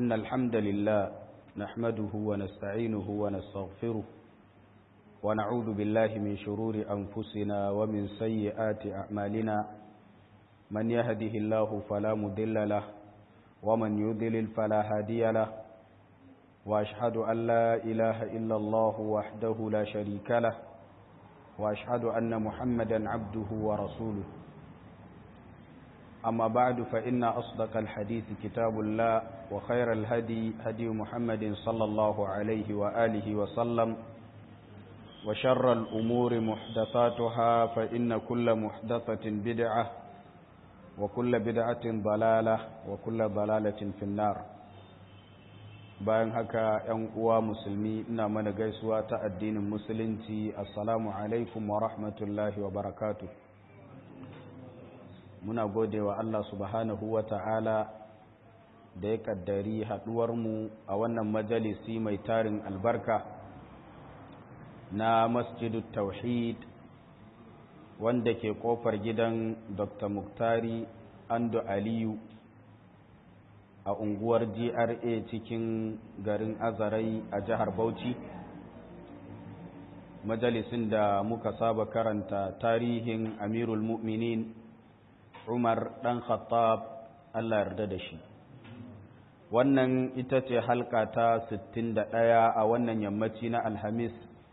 إن الحمد لله نحمده ونستعينه ونستغفره ونعوذ بالله من شرور أنفسنا ومن سيئات أعمالنا من يهده الله فلا مضل له ومن يضلل فلا هادي له وأشهد أن لا إله إلا الله وحده لا شريك له وأشهد أن محمدا عبده ورسوله أما بعد فإن أصدق الحديث كتاب الله وخير الهدي هدي محمد صلى الله عليه وآله وسلم وشر الأمور محدثاتها فإن كل محدثة بدعة وكل بدعة ضلالة وكل ضلالة في النار bayan haka ‘yan uwa musulmi ina mana gaisuwa ta addinin musulunci assalamu alaikum wa rahmatullahi wa barakatu muna gode wa Allah subhanahu wa ta'ala da ya kaddari haɗuwarmu a wannan majalisi mai tarin albarka na masjidu tauhid wanda ke ƙofar gidan dr muktari ando aliyu a unguwar gra cikin garin azarai a jihar bauchi majalisin da muka saba karanta tarihin amirul mu'minin umar dan khattab allah yarda da shi wannan ita ce halka ta 61 a wannan yammaci na alhamis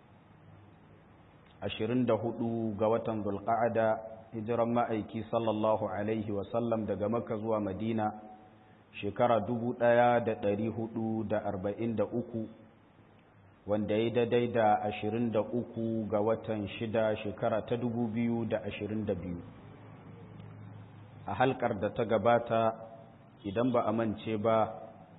24 ga watan zulqa'ada hijiran ma'aiki sallallahu alaihi wasallam daga makka zuwa madina shekara dubu ɗaya da ɗari hudu da arba'in da uku wanda ya daidai da ashirin da uku ga watan shida shekara ta dubu biyu da ashirin da biyu a halkar da ta gabata idan ba a mance ba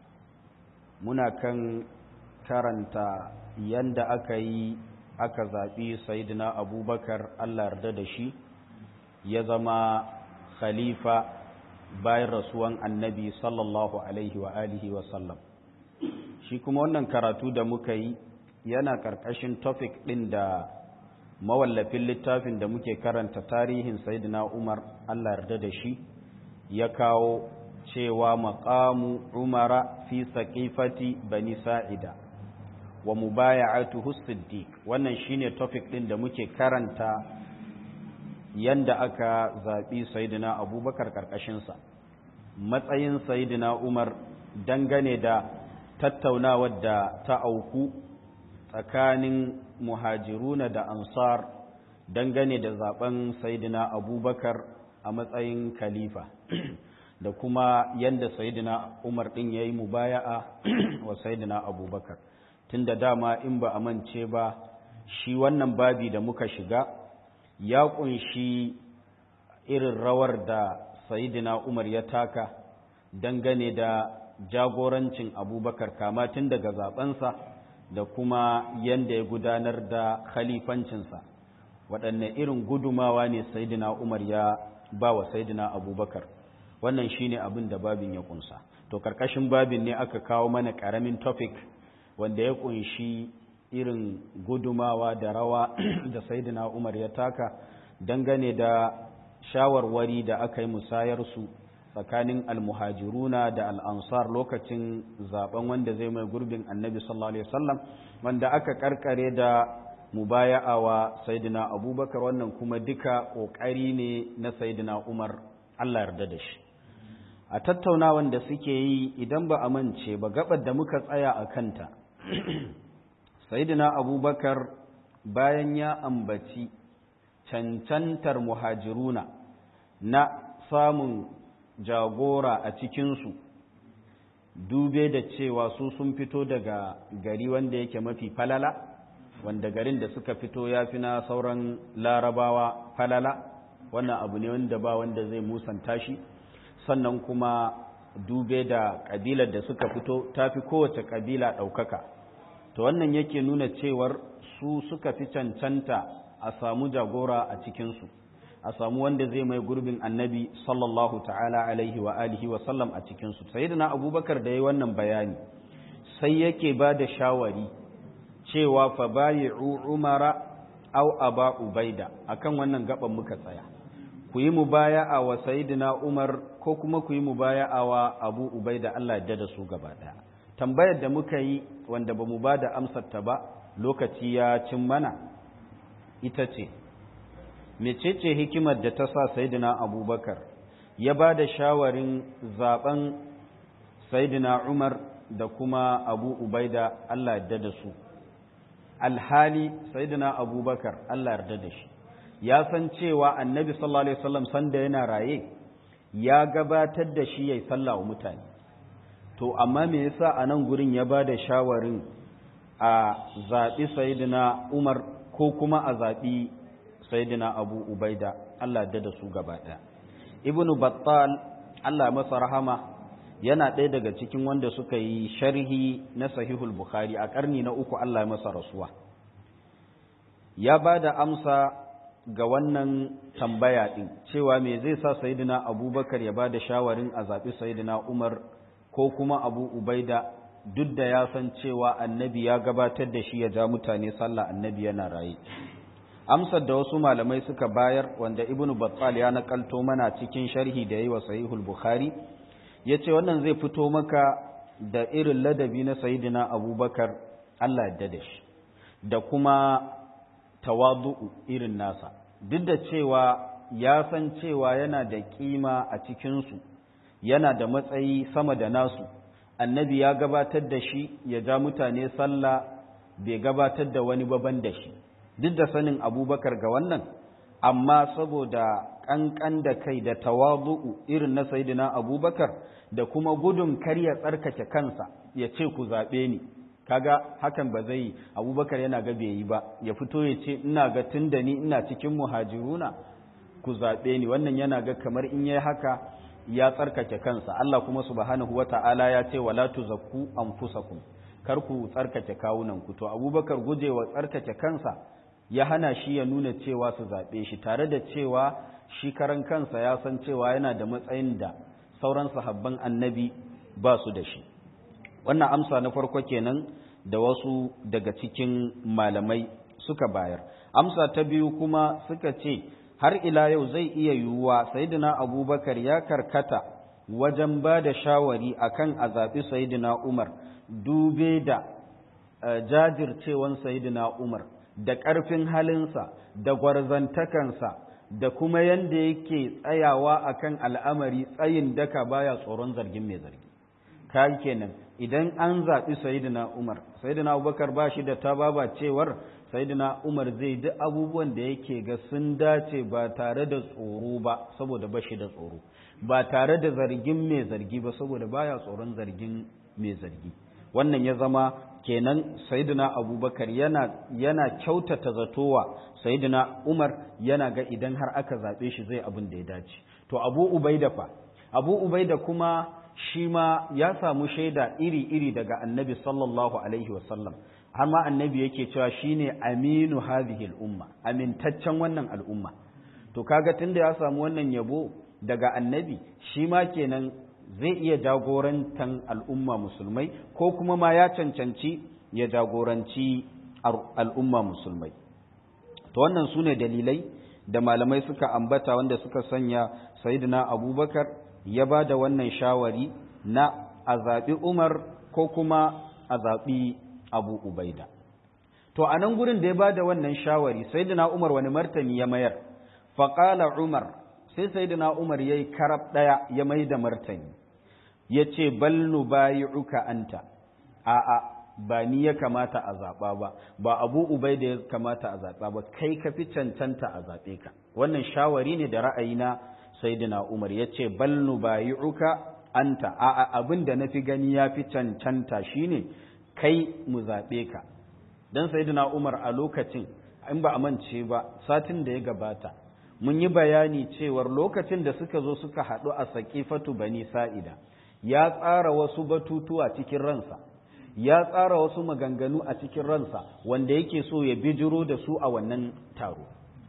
muna kan karanta yanda aka yi aka zaɓi sayidina abubakar allah yarda da shi ya zama khalifa bayan rasuwan annabi sallallahu alaihi wa alihi wa sallam shi kuma wannan karatu da muka yi yana karkashin topic ɗin da mawallafin littafin da muke karanta tarihin sayyidina umar allah yarda da shi ya kawo cewa maqamu umara fi saqifati bani sa'ida wa mubaya'atuhu siddiq wannan shine topic ɗin da muke karanta yanda aka zaɓi sayidina abubakar ƙarƙashinsa matsayin sayidina umar dangane da tattaunawar da ta auku tsakanin muhajiruna da ansar dangane da zaben sayidina abubakar a matsayin khalifa da kuma yanda sayidina umar ɗin ya yi mubaya'a wa sayidina abubakar tun da dama in ba a mance ba shi wannan babi da muka shiga ya kunshi irin rawar da sayidina umar ya taka dangane da jagorancin abubakar kama tun daga zabensa da kuma yadda ya gudanar da khalifancinsa waɗanne irin gudumawa ne sayidina umar ya ba wa sayidina abubakar wannan shine abin da babin ya kunsa to karkashin babin ne aka kawo mana ƙaramin topic wanda ya kunshi irin gudumawa da rawa da saidina umar ya taka dangane da shawarwari da aka yi musayarsu tsakanin almuhajiruna da al'ansar lokacin zaben wanda zai mai gurbin annabi sallallahu alaihi wasallam wanda aka karkare da mubaya'awa saidina abubakar wannan kuma duka ƙoƙari ne na saidina umar allah yarda da shi a tattaunawan da suke yi idan ba a mance ba gabar da muka tsaya a kanta sayidina abubakar bayan ya ambaci cancantar muhajiruna na samun jagora a cikinsu dube da cewa su sun fito daga gari wanda yake mafi falala wanda garin da suka fito ya fi na sauran larabawa falala wannan abu ne wanda ba wanda zai musanta shi sannan kuma dube da ƙabilar da suka fito ta fi kowace ƙabila ɗaukaka to wannan yake nuna cewar su suka fi cancanta a samu jagora a cikinsu a samu wanda zai mai gurbin annabi sallallahu ta'ala alaihi wa alihi wa sallam a cikinsu sayyidina abubakar da ya wannan bayani sai yake ba da shawari cewa fa bayi'u umara aw aba ubaida akan wannan gaban muka tsaya ku yi mubaya'a wa sayyidina Umar ko kuma ku yi mubaya'a wa Abu Ubaida Allah ya da su gaba daya tambayar da muka yi wanda ba mu ba da amsar ta ba lokaci ya cin mana ita ce mecece hikimar da ta sa sayyidina Abubakar ya ba da shawarin zaben sayyidina Umar da kuma Abu Ubaida Allah ya da su alhali sayyidina Abubakar Allah ya da shi ya san cewa annabi sallallahu alaihi wasallam sanda yana raye ya gabatar da shi yayi sallah wa mutane to amma me yasa a nan gurin ya ba da shawarin a zaɓi sayyidina Umar ko kuma a zaɓi sayyidina Abu Ubaida Allah da da su gaba ɗaya Ibn Battal Allah masa rahama yana ɗaya daga cikin wanda suka yi sharhi na Sahihul Bukhari a ƙarni na uku Allah masa rasuwa ya ba da amsa ga wannan tambaya ɗin cewa me zai sa sayidina abubakar ya ba da shawarin a zaɓi sayidina umar ko kuma abu ubaida duk da ya san cewa annabi ya gabatar da shi ya ja mutane sallah annabi yana raye amsar da wasu malamai suka bayar wanda ibn battal ya nakalto mana cikin sharhi da yi wa sahihul bukhari ya ce wannan zai fito maka da irin ladabi na sayidina abubakar allah ya da shi da kuma tawadu'u irin nasa duk da cewa ya san cewa yana da kima a cikinsu yana da matsayi sama da nasu annabi ya gabatar da shi ya ja mutane sallah bai gabatar da wani baban da shi duk da sanin abubakar ga wannan amma saboda ƙanƙan da kai da tawadu'u irin na sayidina abubakar da kuma gudun kar ya tsarkake kansa ya ce ku zaɓe ni kaga hakan ba zai abubakar yana ga bai yi ba ya fito ya ce ina ga tun da ni ina cikin muhajiruna ku zaɓe ni wannan yana ga kamar in yi haka ya tsarkake kansa Allah kuma subhanahu wata'ala ya ce wala tuzakku anfusakum kar ku tsarkake kawunan ku to abubakar gujewa tsarkake kansa ya hana shi ya nuna cewa su zaɓe shi tare da cewa shi karan kansa ya san cewa yana da matsayin da sauran sahabban annabi ba su da shi wannan amsa na farko kenan da wasu daga cikin malamai suka bayar amsa ta biyu kuma suka ce har ila yau zai iya yiwuwa sayyidina abubakar ya karkata wajen ba da shawari akan a zaɓi sayyidina umar dube da jajircewan sayyidina umar da ƙarfin halinsa da gwarzantakansa da kuma yanda yake tsayawa akan al'amari tsayin daka baya tsoron zargin mai zargi kai kenan idan an zaɓi sayidina umar sayidina abubakar ba shi da tababa cewar sayidina umar zai duk abubuwan da yake ga sun dace ba tare da tsoro ba saboda ba shi da tsoro ba tare da zargin mai zargi ba saboda baya tsoron zargin mai zargi wannan ya zama kenan sayidina abubakar yana yana kyautata zatowa sayidina umar yana ga idan har aka zaɓe shi zai abin da ya dace to abu ubaida fa abu ubaida kuma shi ma ya samu shaida iri-iri daga annabi sallallahu alaihi wasallam har ma annabi yake cewa shine aminu hadhihi al'umma amintaccen wannan al'umma to kaga tunda ya samu wannan yabo daga annabi shi ma kenan zai iya jagorantan al'umma musulmai ko kuma ma ya cancanci ya jagoranci al'umma musulmai to wannan su ne dalilai da malamai suka ambata wanda suka sanya sayyidina abubakar ya ba da wannan shawari na a zaɓi Umar ko kuma a zaɓi Abu Ubaida. To, a nan gurin da ya ba da wannan shawari, sai Umar wani martani ya mayar, faƙala Umar, sai sai Umar ya yi karab ɗaya ya mai da martani, ya ce, Balnu bayi uka anta, a'a, ba ni ya kamata a zaɓa ba, ba Abu Ubaida ya kamata a zaɓa ba, kai ka fi cancanta a zaɓe ka. Wannan shawari ne da ra'ayina saidina Umar ya ce bal nubayi'uka anta a abin da nafi gani ya fi cancanta shine kai mu zaɓe ka dan saidina Umar a lokacin in ba a mance ba satin da ya gabata mun yi bayani cewar lokacin da suka zo suka haɗu a saƙifatu bani sa'ida ya tsara wasu batutuwa cikin ransa ya tsara wasu maganganu a cikin ransa wanda yake so ya bijiro da su a wannan taro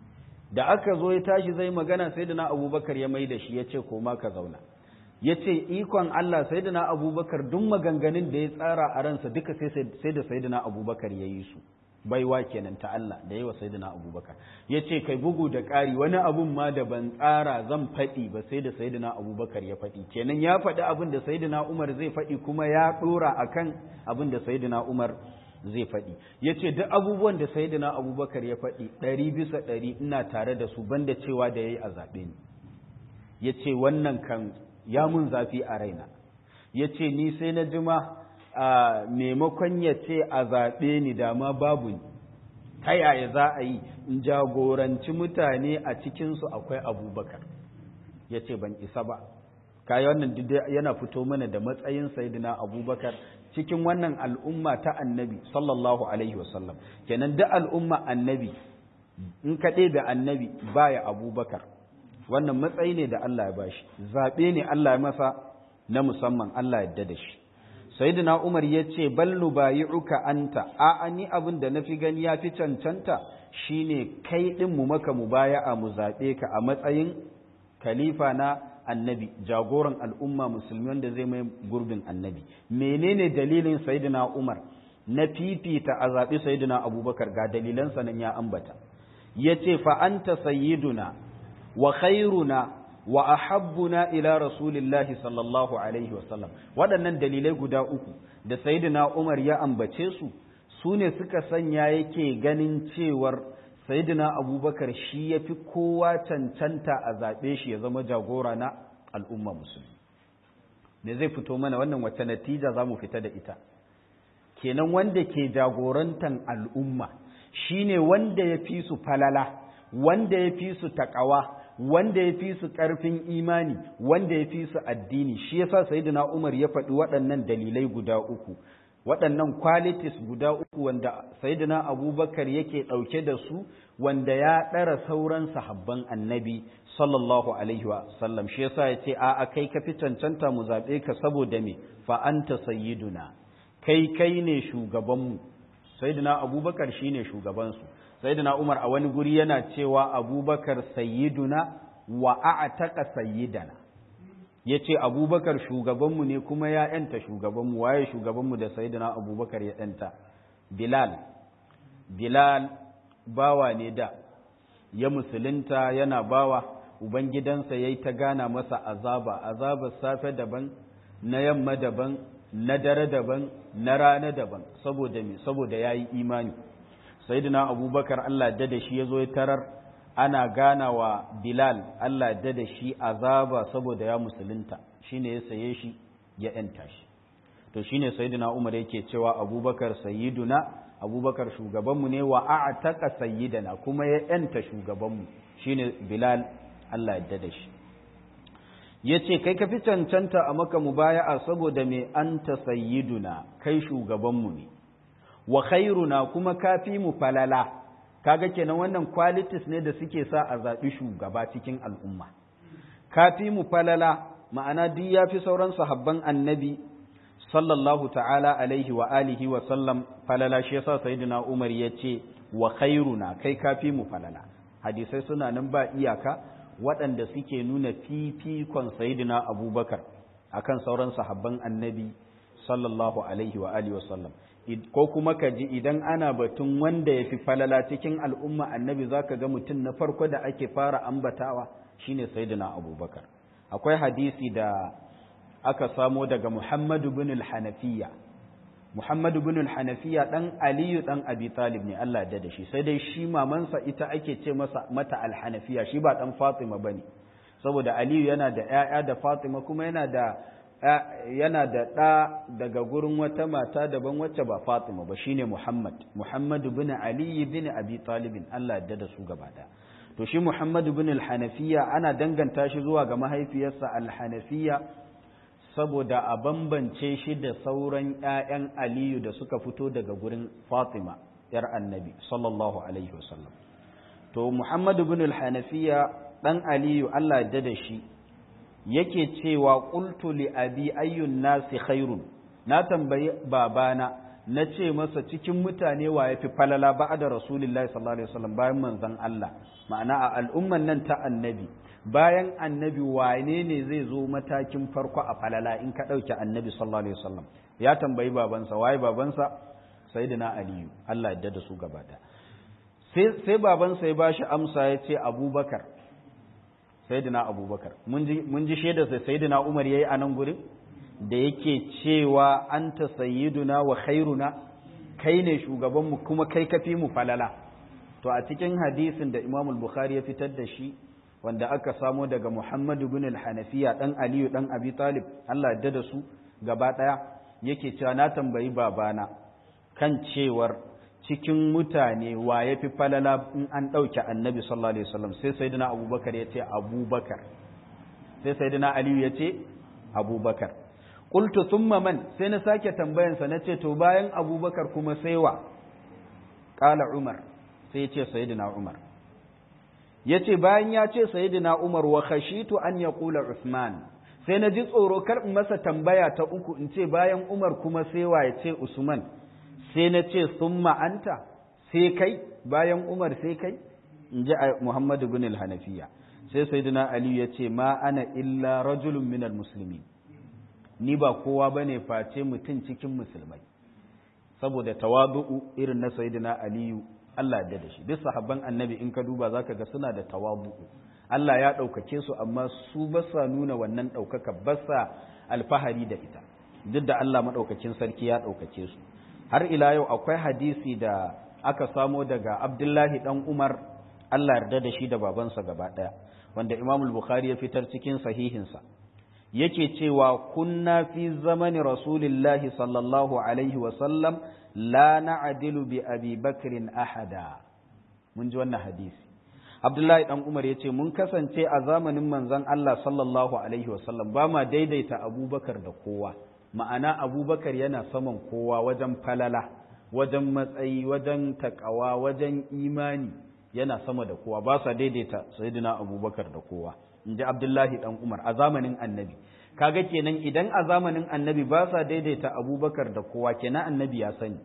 da aka zo ya tashi zai magana sai da na abubakar ya mai da shi ya ce koma ka zauna ya ce ikon Allah sai da na abubakar duk maganganun da ya tsara a ransa duka sai da sai da na abubakar ya yi su baiwa kenan ta Allah da yawa sayyidina abubakar ya ce kai bugu da ƙari wani abun ma da ban tsara zan faɗi ba sai da sayyidina abubakar ya faɗi kenan ya faɗi abin da sayyidina umar zai faɗi kuma ya ɗora akan abin da sayyidina umar zai faɗi ya ce duk abubuwan da sayyidina abubakar ya faɗi ɗari bisa ɗari ina tare da su banda cewa da ya yi a zaɓe ni ya ce wannan kan ya mun zafi a raina ya ce ni sai na jima a maimakon ya ce a zaɓe ni dama babu ni ta yaya za a yi in jagoranci mutane a cikinsu akwai abubakar ya ce ban isa ba kayi wannan yana fito mana da matsayin sayidina abubakar cikin wannan al'umma ta annabi sallallahu alaihi wasallam kenan da al'umma annabi in kaɗe da annabi baya abubakar wannan matsayi ne da Allah ya bashi zaɓe ne Allah ya masa na musamman Allah ya da shi sayyidina Umar ya ce bal nubayi'uka anta a ni abin da nafi gani ya fi cancanta shine kai din mu maka mubaya'a mu zaɓe ka a matsayin khalifa na annabi jagoran al'umma musulmi wanda zai mai gurbin annabi menene dalilin sayyidina Umar na fifita a zaɓi sayyidina Abubakar ga dalilansa nan ya ambata yace fa anta sayyiduna wa khairuna wa ahabbuna ila rasulillahi sallallahu alaihi wasallam waɗannan dalilai guda uku da sayyidina Umar ya ambace su su ne suka sanya yake ganin cewar sayyidina Abubakar shi yafi kowa cancanta a zaɓe shi ya zama jagora na al'umma musulmi me zai fito mana wannan wacce natija za mu fita da ita kenan wanda ke jagorantan al'umma shine wanda ya fi su falala wanda ya fi su taƙawa wanda ya fi su ƙarfin imani wanda ya fi su addini shi yasa sayyidina Umar ya faɗi waɗannan dalilai guda uku waɗannan qualities guda uku wanda sayyidina Abubakar yake ɗauke da su wanda ya ɗara sauran sahabban annabi sallallahu alaihi wa sallam shi yasa ya ce a a kai ka fi cancanta mu zaɓe ka saboda me fa anta sayyiduna kai kai ne shugabanmu sayyidina Abubakar shine shugabansu sayyidina Umar a wani guri yana cewa Abubakar sayyiduna wa a'taqa sayyidana yace Abubakar shugabanmu ne kuma ya yanta shugabanmu waye shugabanmu da sayyidina Abubakar ya yanta Bilal Bilal bawa ne da ya musulunta yana bawa ubangidansa yayi ta gana masa azaba azabar safe daban na yamma daban na dare daban na rana daban saboda me saboda yayi imani sayyidina abubakar Allah da da shi ya zo ya tarar ana gana wa bilal Allah da da shi azaba saboda ya musulunta shine ya saye shi ya yanta shi to shine sayyidina umar yake cewa abubakar sayyiduna abubakar shugabanmu ne wa a'taka sayyidana kuma ya yanta shugabanmu shine bilal Allah ya da shi yace kai ka fi cancanta a maka mubaya'a saboda me anta sayyiduna kai shugabanmu ne wa khairuna kuma kafi mu falala kaga kenan wannan qualities ne da suke sa a zaɓi shugaba cikin al'umma kafi mu falala ma'ana duk yafi sauran sahabban annabi sallallahu ta'ala alaihi wa alihi wa sallam falala shi yasa sayyidina Umar yace wa khairuna kai kafi mu falala hadisai suna nan ba iyaka waɗanda suke nuna fifikon sayyidina Abubakar akan sauran sahabban annabi sallallahu alaihi wa alihi wa sallam ko kuma ka ji idan ana batun wanda ya fi falala cikin al'umma annabi za ka ga mutum na farko da ake fara ambatawa shine sayyidina abubakar akwai hadisi da aka samo daga muhammadu bin al-hanafiya muhammadu bin al-hanafiya dan aliyu dan abi talib ne Allah da shi sai dai shi mamansa ita ake ce masa mata al-hanafiya shi ba dan fatima bane saboda aliyu yana da ƴaƴa da fatima kuma yana da yana da ɗa daga gurin wata mata daban wacce ba Fatima ba shine Muhammad Muhammadu bin Ali bin Abi Talib Allah ya da su gaba da to shi Muhammadu bin al-Hanafiya ana danganta shi zuwa ga mahaifiyarsa al-Hanafiya saboda a bambance shi da sauran ƴaƴan Aliyu da suka fito daga gurin Fatima yar Annabi sallallahu alaihi wasallam to Muhammadu bin al-Hanafiya dan Aliyu Allah ya da shi yake cewa qultu li abi ayyun nasi khairun na tambayi babana na ce masa cikin mutane wa yafi falala ba'da rasulullahi sallallahu alaihi wasallam bayan manzon Allah ma'ana a al'umman nan ta annabi bayan annabi wane ne zai zo matakin farko a falala in ka dauke annabi sallallahu alaihi wasallam ya tambayi babansa waye babansa sayyidina aliyu Allah ya da su gaba da sai sai baban sai ba shi amsa ya ce abubakar sayyidina abubakar mun ji mun ji shaidar sai sayyidina umar yayi a nan gurin da yake cewa anta sayyiduna wa khairuna kai ne shugabanmu kuma kai kafi mu falala to a cikin hadisin da Imam al-Bukhari ya fitar da shi wanda aka samo daga Muhammad ibn al-Hanafiya dan Aliyu dan Abi Talib Allah ya da su gaba daya yake cewa na tambayi babana kan cewar cikin mutane wa yafi falala in an dauke Annabi sallallahu alaihi wasallam sai sayyidina Abubakar ya ce Abubakar sai sayyidina Aliyu ya ce Abubakar qultu thumma man sai na sake tambayansa nace to bayan Abubakar kuma sai wa qala Umar sai ya ce sayidina Umar ya ce bayan ya ce sayidina Umar wa khashitu an ya kula Usman sai na ji tsoro kar in masa tambaya ta uku in ce bayan Umar kuma sai wa ya ce Usman sai na ce summa anta sai kai bayan Umar sai kai in ji Muhammad bin al-Hanafiya sai sayidina Ali ya ce ma ana illa rajulun minal muslimin ni ba kowa bane face mutum cikin musulmai saboda tawadu'u irin na sayidina Aliyu Allah ya da shi duk sahabban annabi in ka duba zaka ga suna da tawabu'u Allah ya ɗaukake su amma su ba sa nuna wannan ɗaukaka ba sa alfahari da ita duk da Allah maɗaukakin sarki ya ɗaukake su har ila yau akwai hadisi da aka samo daga Abdullahi dan Umar Allah yarda da shi da babansa gaba ɗaya wanda Imam Bukhari ya fitar cikin sahihinsa yake cewa kunna fi zamani rasulillahi sallallahu alaihi wa sallam la na'dilu bi abi bakrin ahada mun ji wannan hadisi abdullahi dan umar yace mun kasance a zamanin manzon Allah sallallahu alaihi wasallam ba ma daidaita abubakar da kowa ma'ana abubakar yana saman kowa wajen falala wajen matsayi wajen takawa wajen imani yana sama da kowa ba sa daidaita sayyidina abubakar da kowa in ji abdullahi dan umar a zamanin annabi kaga kenan idan a zamanin annabi ba sa daidaita abubakar da kowa kenan annabi ya sani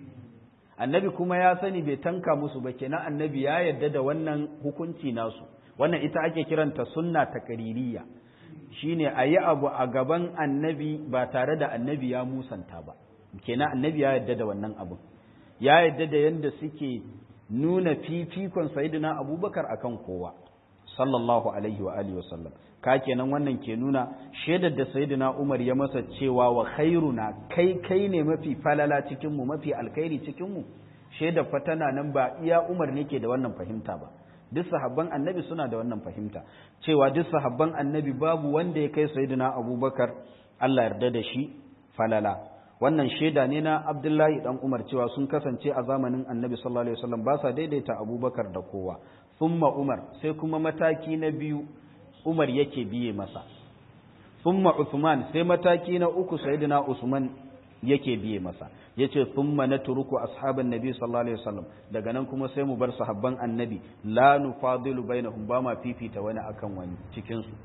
annabi kuma ya sani bai tanka musu ba kenan annabi ya yarda da wannan hukunci nasu wannan ita ake kiranta sunna takaririya shine a yi abu a gaban annabi ba tare da annabi ya musanta ba kenan annabi ya yarda da wannan abu ya yarda da yadda suke nuna fifikon sayidina abubakar akan kowa sallallahu alaihi wa alihi wasallam ka kenan wannan ke nuna shaidar da sayyidina Umar ya masa cewa wa khairuna kai kai ne mafi falala cikin mu mafi alkhairi cikin mu shaidar fa tana nan ba iya Umar ne ke da wannan fahimta ba duk sahabban annabi suna da wannan fahimta cewa duk sahabban annabi babu wanda ya kai sayyidina Abubakar Allah yarda da shi falala wannan shaida ne na Abdullahi dan Umar cewa sun kasance a zamanin Annabi sallallahu alaihi wasallam ba sa daidaita Abubakar da kowa thumma Umar sai kuma mataki na biyu Umar yake biye masa thumma Uthman sai mataki na uku sayyidina Usman yake biye masa yace thumma natruku ashaban nabi sallallahu alaihi wasallam daga nan kuma sai mu bar sahabban annabi la nufadilu bainahum ba ma fifita wani akan wani cikin su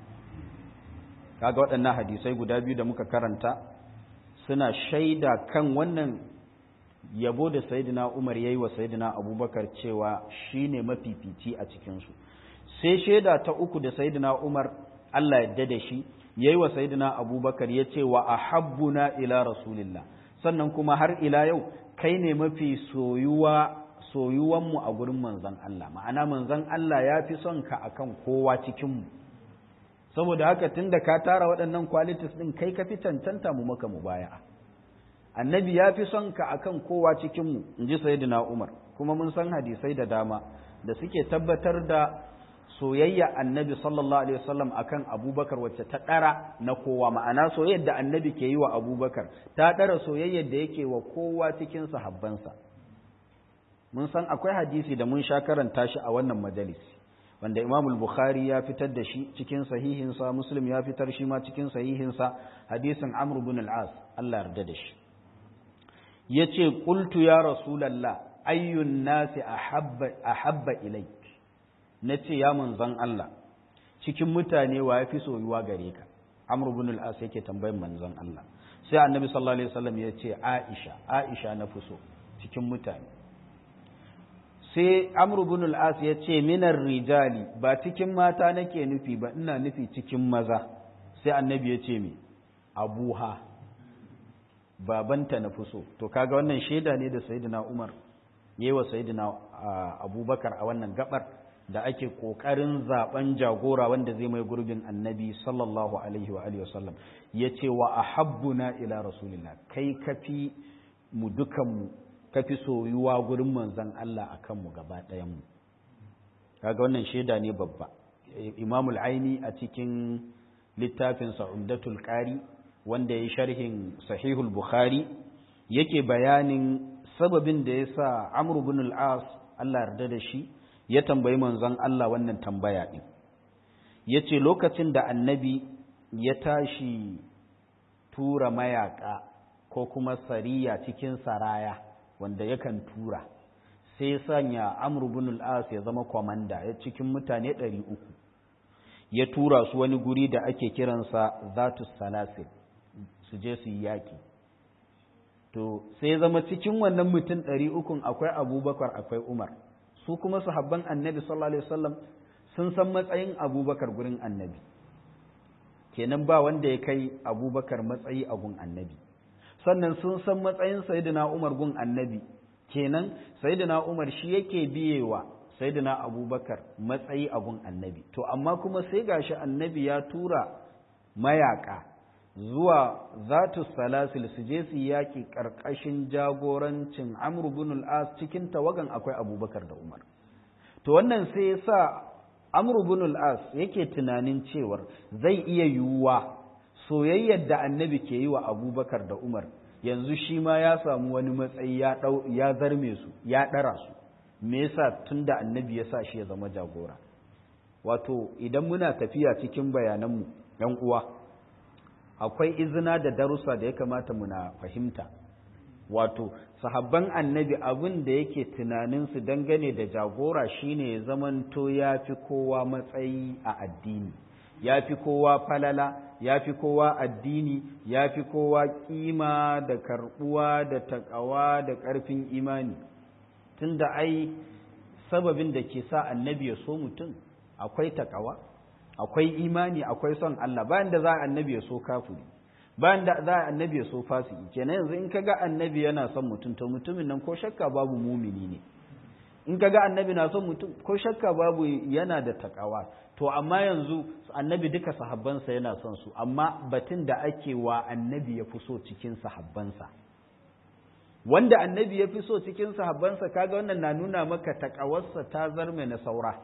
kaga waɗannan hadisai guda biyu da muka karanta suna shaida kan wannan yabo da sayyidina Umar yayi wa sayyidina Abubakar cewa shine mafifici a cikin su sai shaida ta uku da sayyidina Umar Allah yadda da shi yayi wa sayyidina Abubakar yace wa ahabbuna ila rasulillah sannan kuma har ila yau kai ne mafi soyuwa soyuwan mu a gurin manzon Allah ma'ana manzon Allah ya fi son ka akan kowa cikin mu saboda haka tunda ka tara waɗannan qualities din kai ka fi cancanta mu maka mubaya'a annabi ya fi son ka akan kowa cikin mu inji sayyidina Umar kuma mun san hadisai da dama da suke tabbatar da soyayya annabi sallallahu alaihi wasallam akan abubakar wacce ta ɗara na kowa ma'ana soyayyar da annabi ke yi wa abubakar ta ɗara soyayyar da yake wa kowa cikin sahabbansa mun san akwai hadisi da mun sha karanta shi a wannan majalisi wanda imam bukhari ya fitar da shi cikin sahihinsa muslim ya fitar shi ma cikin sahihinsa hadisin amr ibn al-as Allah yarda da shi yace qultu ya rasulullah ayyun nasi ahabba ahabba ilayk nace ya manzon Allah cikin mutane wa yafi soyuwa gare ka amr ibn al-as yake tambayin manzon Allah sai annabi sallallahu alaihi wasallam yace aisha aisha na fi so cikin mutane sai amru bin al'as ya ce minar rijali ba cikin mata nake nufi ba ina nufi cikin maza sai annabi ya ce mi abuha babanta na fi so to kaga wannan shaida ne da sayyidina umar yayi wa sayyidina abubakar a wannan gabar da ake kokarin zaben jagora wanda zai mai gurbin annabi sallallahu alaihi wa alihi wasallam yace wa ahabbuna ila rasulillah kai kafi mu dukan mu kafi soyuwa gurin manzon Allah akan mu gaba ɗayan mu kaga wannan shaida ne babba imamul aini a cikin littafin sa umdatul qari wanda ya sharhin sahihul bukhari yake bayanin sababin da yasa amr ibn al-as Allah yarda da shi ya tambayi manzon Allah wannan tambaya ɗin ya ce lokacin da annabi ya tashi tura mayaka ko kuma sariya cikin saraya wanda yakan tura sai sanya amr bin al-as ya zama kwamanda ya cikin mutane ɗari uku ya tura su wani guri da ake kiransa zatus salasil su je su yi yaƙi to sai zama cikin wannan mutum ɗari ukun akwai abubakar akwai umar su kuma sahabban annabi sallallahu alaihi wasallam sun san matsayin abubakar gurin annabi kenan ba wanda ya kai abubakar matsayi a gun annabi sannan sun san matsayin sayyidina umar gun annabi kenan sayyidina umar shi yake biyewa sayyidina abubakar matsayi a gun annabi to amma kuma sai gashi annabi ya tura mayaka zuwa zatu salasil su je su yaƙi ƙarƙashin jagorancin amr bin al-as cikin tawagan akwai abubakar da umar to wannan sai ya sa amr bin al-as yake tunanin cewar zai iya yiwuwa soyayyar da annabi ke yi wa abubakar da umar yanzu shi ma ya samu wani matsayi ya dau ya zarme su ya ɗara su me yasa tunda annabi ya sa shi ya zama jagora wato idan muna tafiya cikin bayananmu ɗan uwa akwai izina da darussa da ya kamata muna fahimta wato sahabban annabi abin da yake tunaninsu dangane da jagora shine ya zamanto ya fi kowa matsayi a addini ya fi kowa falala ya fi kowa addini ya fi kowa kima da karbuwa da takawa da ƙarfin imani tunda ai sababin da ke sa annabi ya so mutum akwai takawa akwai imani akwai son Allah bayan da za a annabi ya so kafiri bayan da za a annabi ya so fasiki kenan yanzu in kaga annabi yana son mutum to mutumin nan ko shakka babu mumini ne in kaga annabi na son mutum ko shakka babu yana da takawa to amma yanzu annabi duka sahabbansa yana son su amma batun da ake wa annabi ya fi so cikin sahabbansa wanda annabi ya fi so cikin sahabbansa kaga wannan na nuna maka takawarsa ta zarme na saura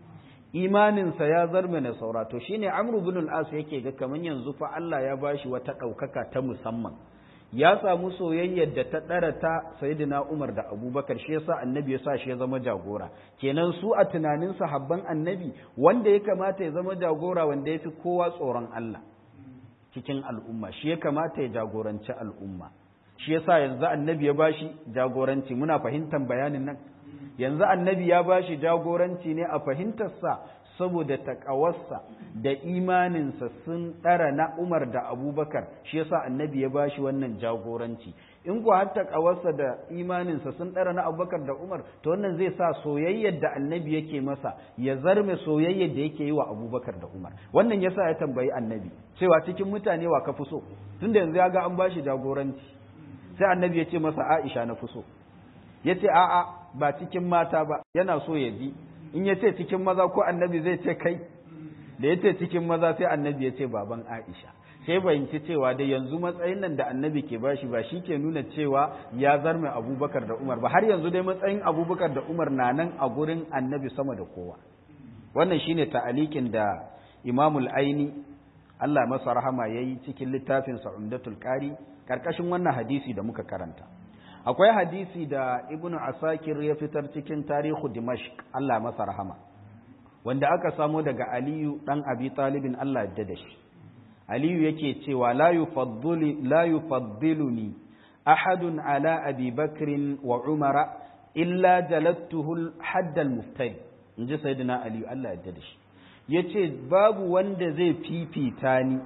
imaninsa ya zarme na saura to shine amru bin al-as yake ga kaman yanzu fa Allah ya bashi wata ɗaukaka ta musamman ya samu soyayyar da ta ɗara ta sayyidina Umar da Abubakar shi yasa annabi ya sa shi ya zama jagora kenan su a tunanin sahabban annabi wanda ya kamata ya zama jagora wanda ya fi kowa tsoron Allah cikin al'umma shi ya kamata ya jagoranci al'umma shi yasa yanzu annabi ya bashi jagoranci muna fahimtar bayanin nan yanzu annabi ya ba shi jagoranci ne a fahimtarsa saboda takawarsa da imaninsa sun ɗara na umar da abubakar shi yasa annabi ya ba shi wannan jagoranci in kuwa har takawarsa da imaninsa sun ɗara na abubakar da umar to wannan zai sa soyayyar da annabi yake masa ya zarme soyayyar da yake yi wa abubakar da umar wannan yasa ya tambayi annabi cewa cikin mutane wa ka fi so tunda yanzu ya ga an ba shi jagoranci sai annabi ya ce masa aisha na fi so ya ce a'a ba cikin mata ba yana so ya ji in ya ce cikin maza ko annabi zai ce kai da ya ce cikin maza sai annabi ya ce baban aisha sai bayyanci cewa da yanzu matsayin nan da annabi ke bashi ba shi ke nuna cewa ya zarme abubakar da umar ba har yanzu dai matsayin abubakar da umar na nan a gurin annabi sama da kowa wannan shine ta'alikin da imamul aini Allah masa rahama yayi cikin littafin sa'undatul qari karkashin wannan hadisi da muka karanta akwai hadisi da ibnu asakir ya fitar cikin tarihu dimashq Allah masa rahama wanda aka samo daga aliyu dan abi talibin Allah yadda da shi aliyu yake cewa la yufaddili la yufaddiluni ahadun ala abi bakrin wa umara illa jalattuhu hadd al muftari inji sayyidina aliyu Allah yadda da shi yace babu wanda zai fifita ni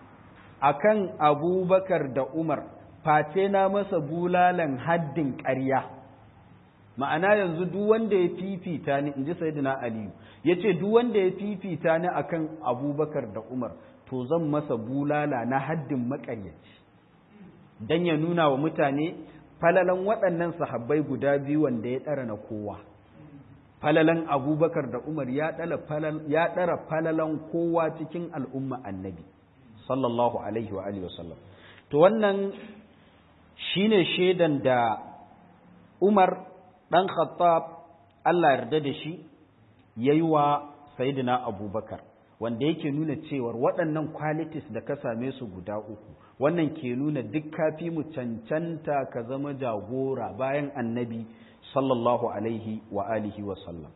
akan abubakar da umar face na masa bulalan haddin ƙarya ma'ana yanzu duk wanda ya fifita ni in ji sayyidina aliyu ya ce duk wanda ya fifita ni akan abubakar da umar to zan masa bulala na haddin maƙaryaci dan ya nuna wa mutane falalan waɗannan sahabbai guda biyu wanda ya ɗara na kowa falalan abubakar da umar ya ɗara falalan kowa cikin al'umma annabi sallallahu alaihi wa alihi wasallam to wannan shine shaidan da umar ɗan khattab allah yarda da shi ya yi wa sayidina abubakar wanda yake nuna cewar waɗannan qualities da ka same su guda uku wannan ke nuna duk kafi mu cancanta ka zama jagora bayan annabi sallallahu alaihi wa alihi wa sallam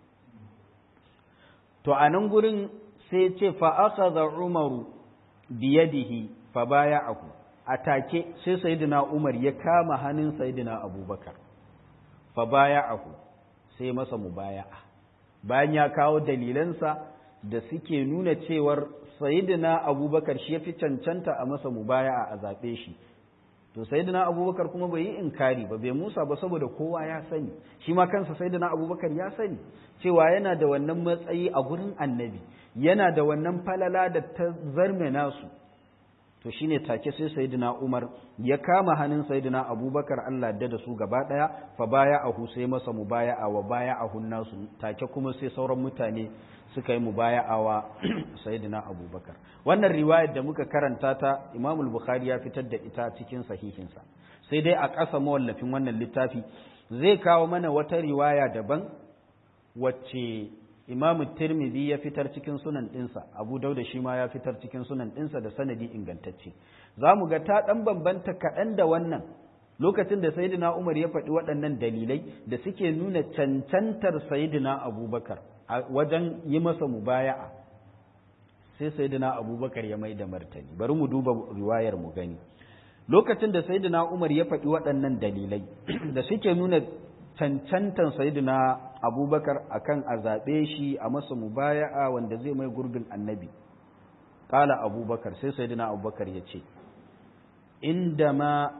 to a nan gurin sai ce fa akhadha umaru biyadihi fa baya'ahu atake sai sayyidina umar ya kama hannun sayyidina abubakar fa baya'ahu sai masa mubaya'a bayan ya kawo dalilansa da suke nuna cewar sayyidina abubakar shi ya fi cancanta a masa mubaya'a a zaɓe shi to sayyidina abubakar kuma bai yi inkari ba bai musa ba saboda kowa ya sani shi ma kansa sayyidina abubakar ya sani cewa yana da wannan matsayi a gurin annabi yana da wannan falala da ta zarme nasu to shine take sai sayyidina umar ya kama hannun sayyidina abubakar Allah da da su gaba daya fa baya ahu sai masa mubaya'a wa baya ahun nasu take kuma sai sauran mutane suka yi mubaya'a wa sayyidina abubakar wannan riwayar da muka karanta ta imam bukhari ya fitar da ita cikin sahihinsa sai dai a ƙasa mawallafin wannan littafi zai kawo mana wata riwaya daban wacce imam tirmidhi ya fitar cikin sunan ɗinsa abu dauda shi ma ya fitar cikin sunan ɗinsa da sanadi ingantacce za mu ga ta ɗan bambanta kaɗan da wannan lokacin da sayyidina umar ya faɗi waɗannan dalilai da suke nuna cancantar sayyidina abubakar a wajen yi masa mubaya'a sai sayyidina abubakar ya mai da martani bari mu duba riwayar mu gani lokacin da sayyidina umar ya faɗi waɗannan dalilai da suke nuna cancantan sayyidina abubakar akan a zaɓe shi a masa mubaya'a wanda zai mai gurbin annabi ƙala abubakar sai sayyidina abubakar ya ce inda ma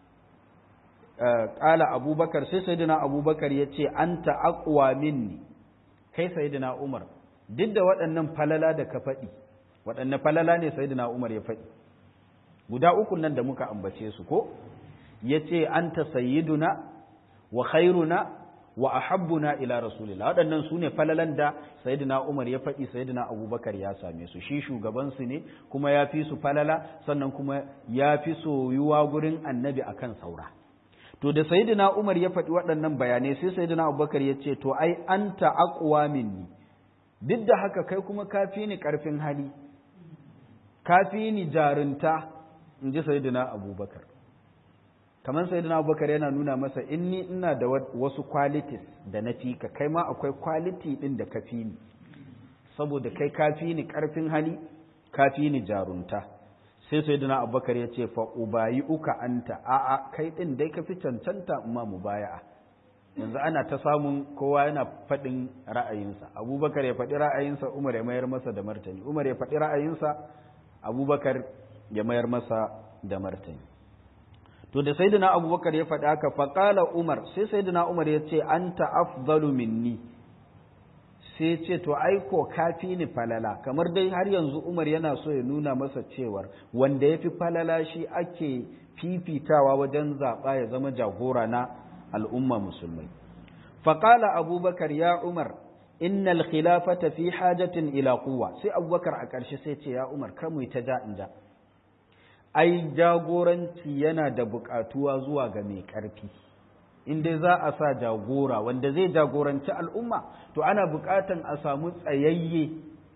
ƙala abubakar sai sayyidina abubakar ya ce an ta'aƙwa minni kai sayyidina umar duk da waɗannan falala da ka faɗi waɗanne falala ne sayyidina umar ya faɗi guda uku nan da muka ambace su ko ya ce an ta sayyiduna wa khairuna wa ahabbuna ila rasulillah waɗannan su ne falalan da sayyidina umar ya faɗi sayyidina abubakar ya same su shi shugabansu ne kuma ya fi su falala sannan kuma ya fi soyuwa gurin annabi akan saura to da sayyidina umar ya faɗi waɗannan bayanai sai sayyidina abubakar ya ce to ai anta aqwa minni duk da haka kai kuma kafi ni ƙarfin hali kafi ni jarunta in ji sayyidina abubakar kamar sayyidina abubakar yana nuna masa inni ina da wasu qualities da na fi ka kai ma akwai quality ɗin da ka fi ni saboda kai kafi ni ƙarfin hali kafi ni jarunta sai sayyidina abubakar ya ce fa ubayi uka anta a'a kai ɗin dai ka fi cancanta ma mubaya'a yanzu ana ta samun kowa yana faɗin ra'ayinsa abubakar ya faɗi ra'ayinsa umar ya mayar masa da martani umar ya faɗi ra'ayinsa abubakar ya mayar masa da martani to da sayyidina abubakar ya faɗi haka faƙala umar sai sayyidina umar ya ce anta afdalu minni sai ce to aiko kafi ni falala kamar dai har yanzu umar yana so ya nuna masa cewar wanda ya fi falala shi ake fifitawa wajen zaɓa ya zama jagora na al'umma musulmai. Faƙala abubakar ya Umar, innal khilafata fi hajatin ila kuwa, sai abubakar a ƙarshe sai ce ya Umar, kar mu ta ja in ja. Ai, jagoranci yana da buƙatuwa zuwa ga mai ƙarfi. In dai za a sa jagora wanda zai jagoranci al'umma, to ana buƙatan a samu tsayayye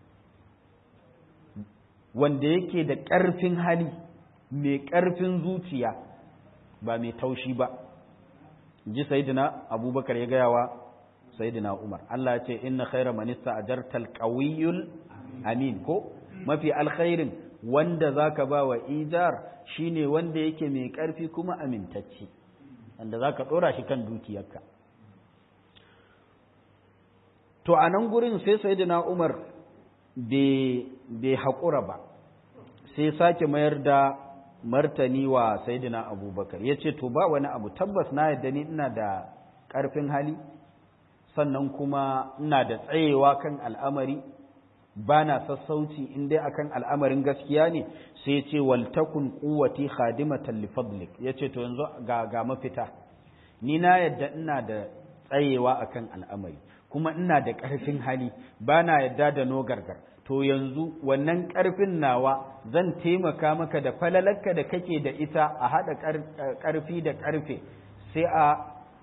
wanda yake da ƙarfin hali, mai ƙarfin zuciya, ba mai taushi ba. ji sayyidina abubakar ya gaya wa sayyidina umar Allah ya ce inna khaira man ista'jartal qawiyul amin ko mafi alkhairin wanda zaka ba wa ijar shine wanda yake mai karfi kuma amintacce wanda zaka dora shi kan dukiyarka to a nan gurin sai sayyidina umar bai haƙura ba sai sake mayar da martani wa saidina abubakar ya ce to ba wani abu tabbas na yadda ni ina da ƙarfin hali sannan kuma ina da tsayewa kan al'amari ba na sassauci in dai akan al'amarin gaskiya ne sai ce waltakun kuwati khadimatan li fadlik yace to yanzu ga ga mafita ni na yadda ina da tsayewa akan al'amari kuma ina da ƙarfin hali ba na yadda da no gargar to yanzu wannan ƙarfin nawa zan taimaka maka da falalarka da kake da ita a haɗa ƙarfi da ƙarfe sai a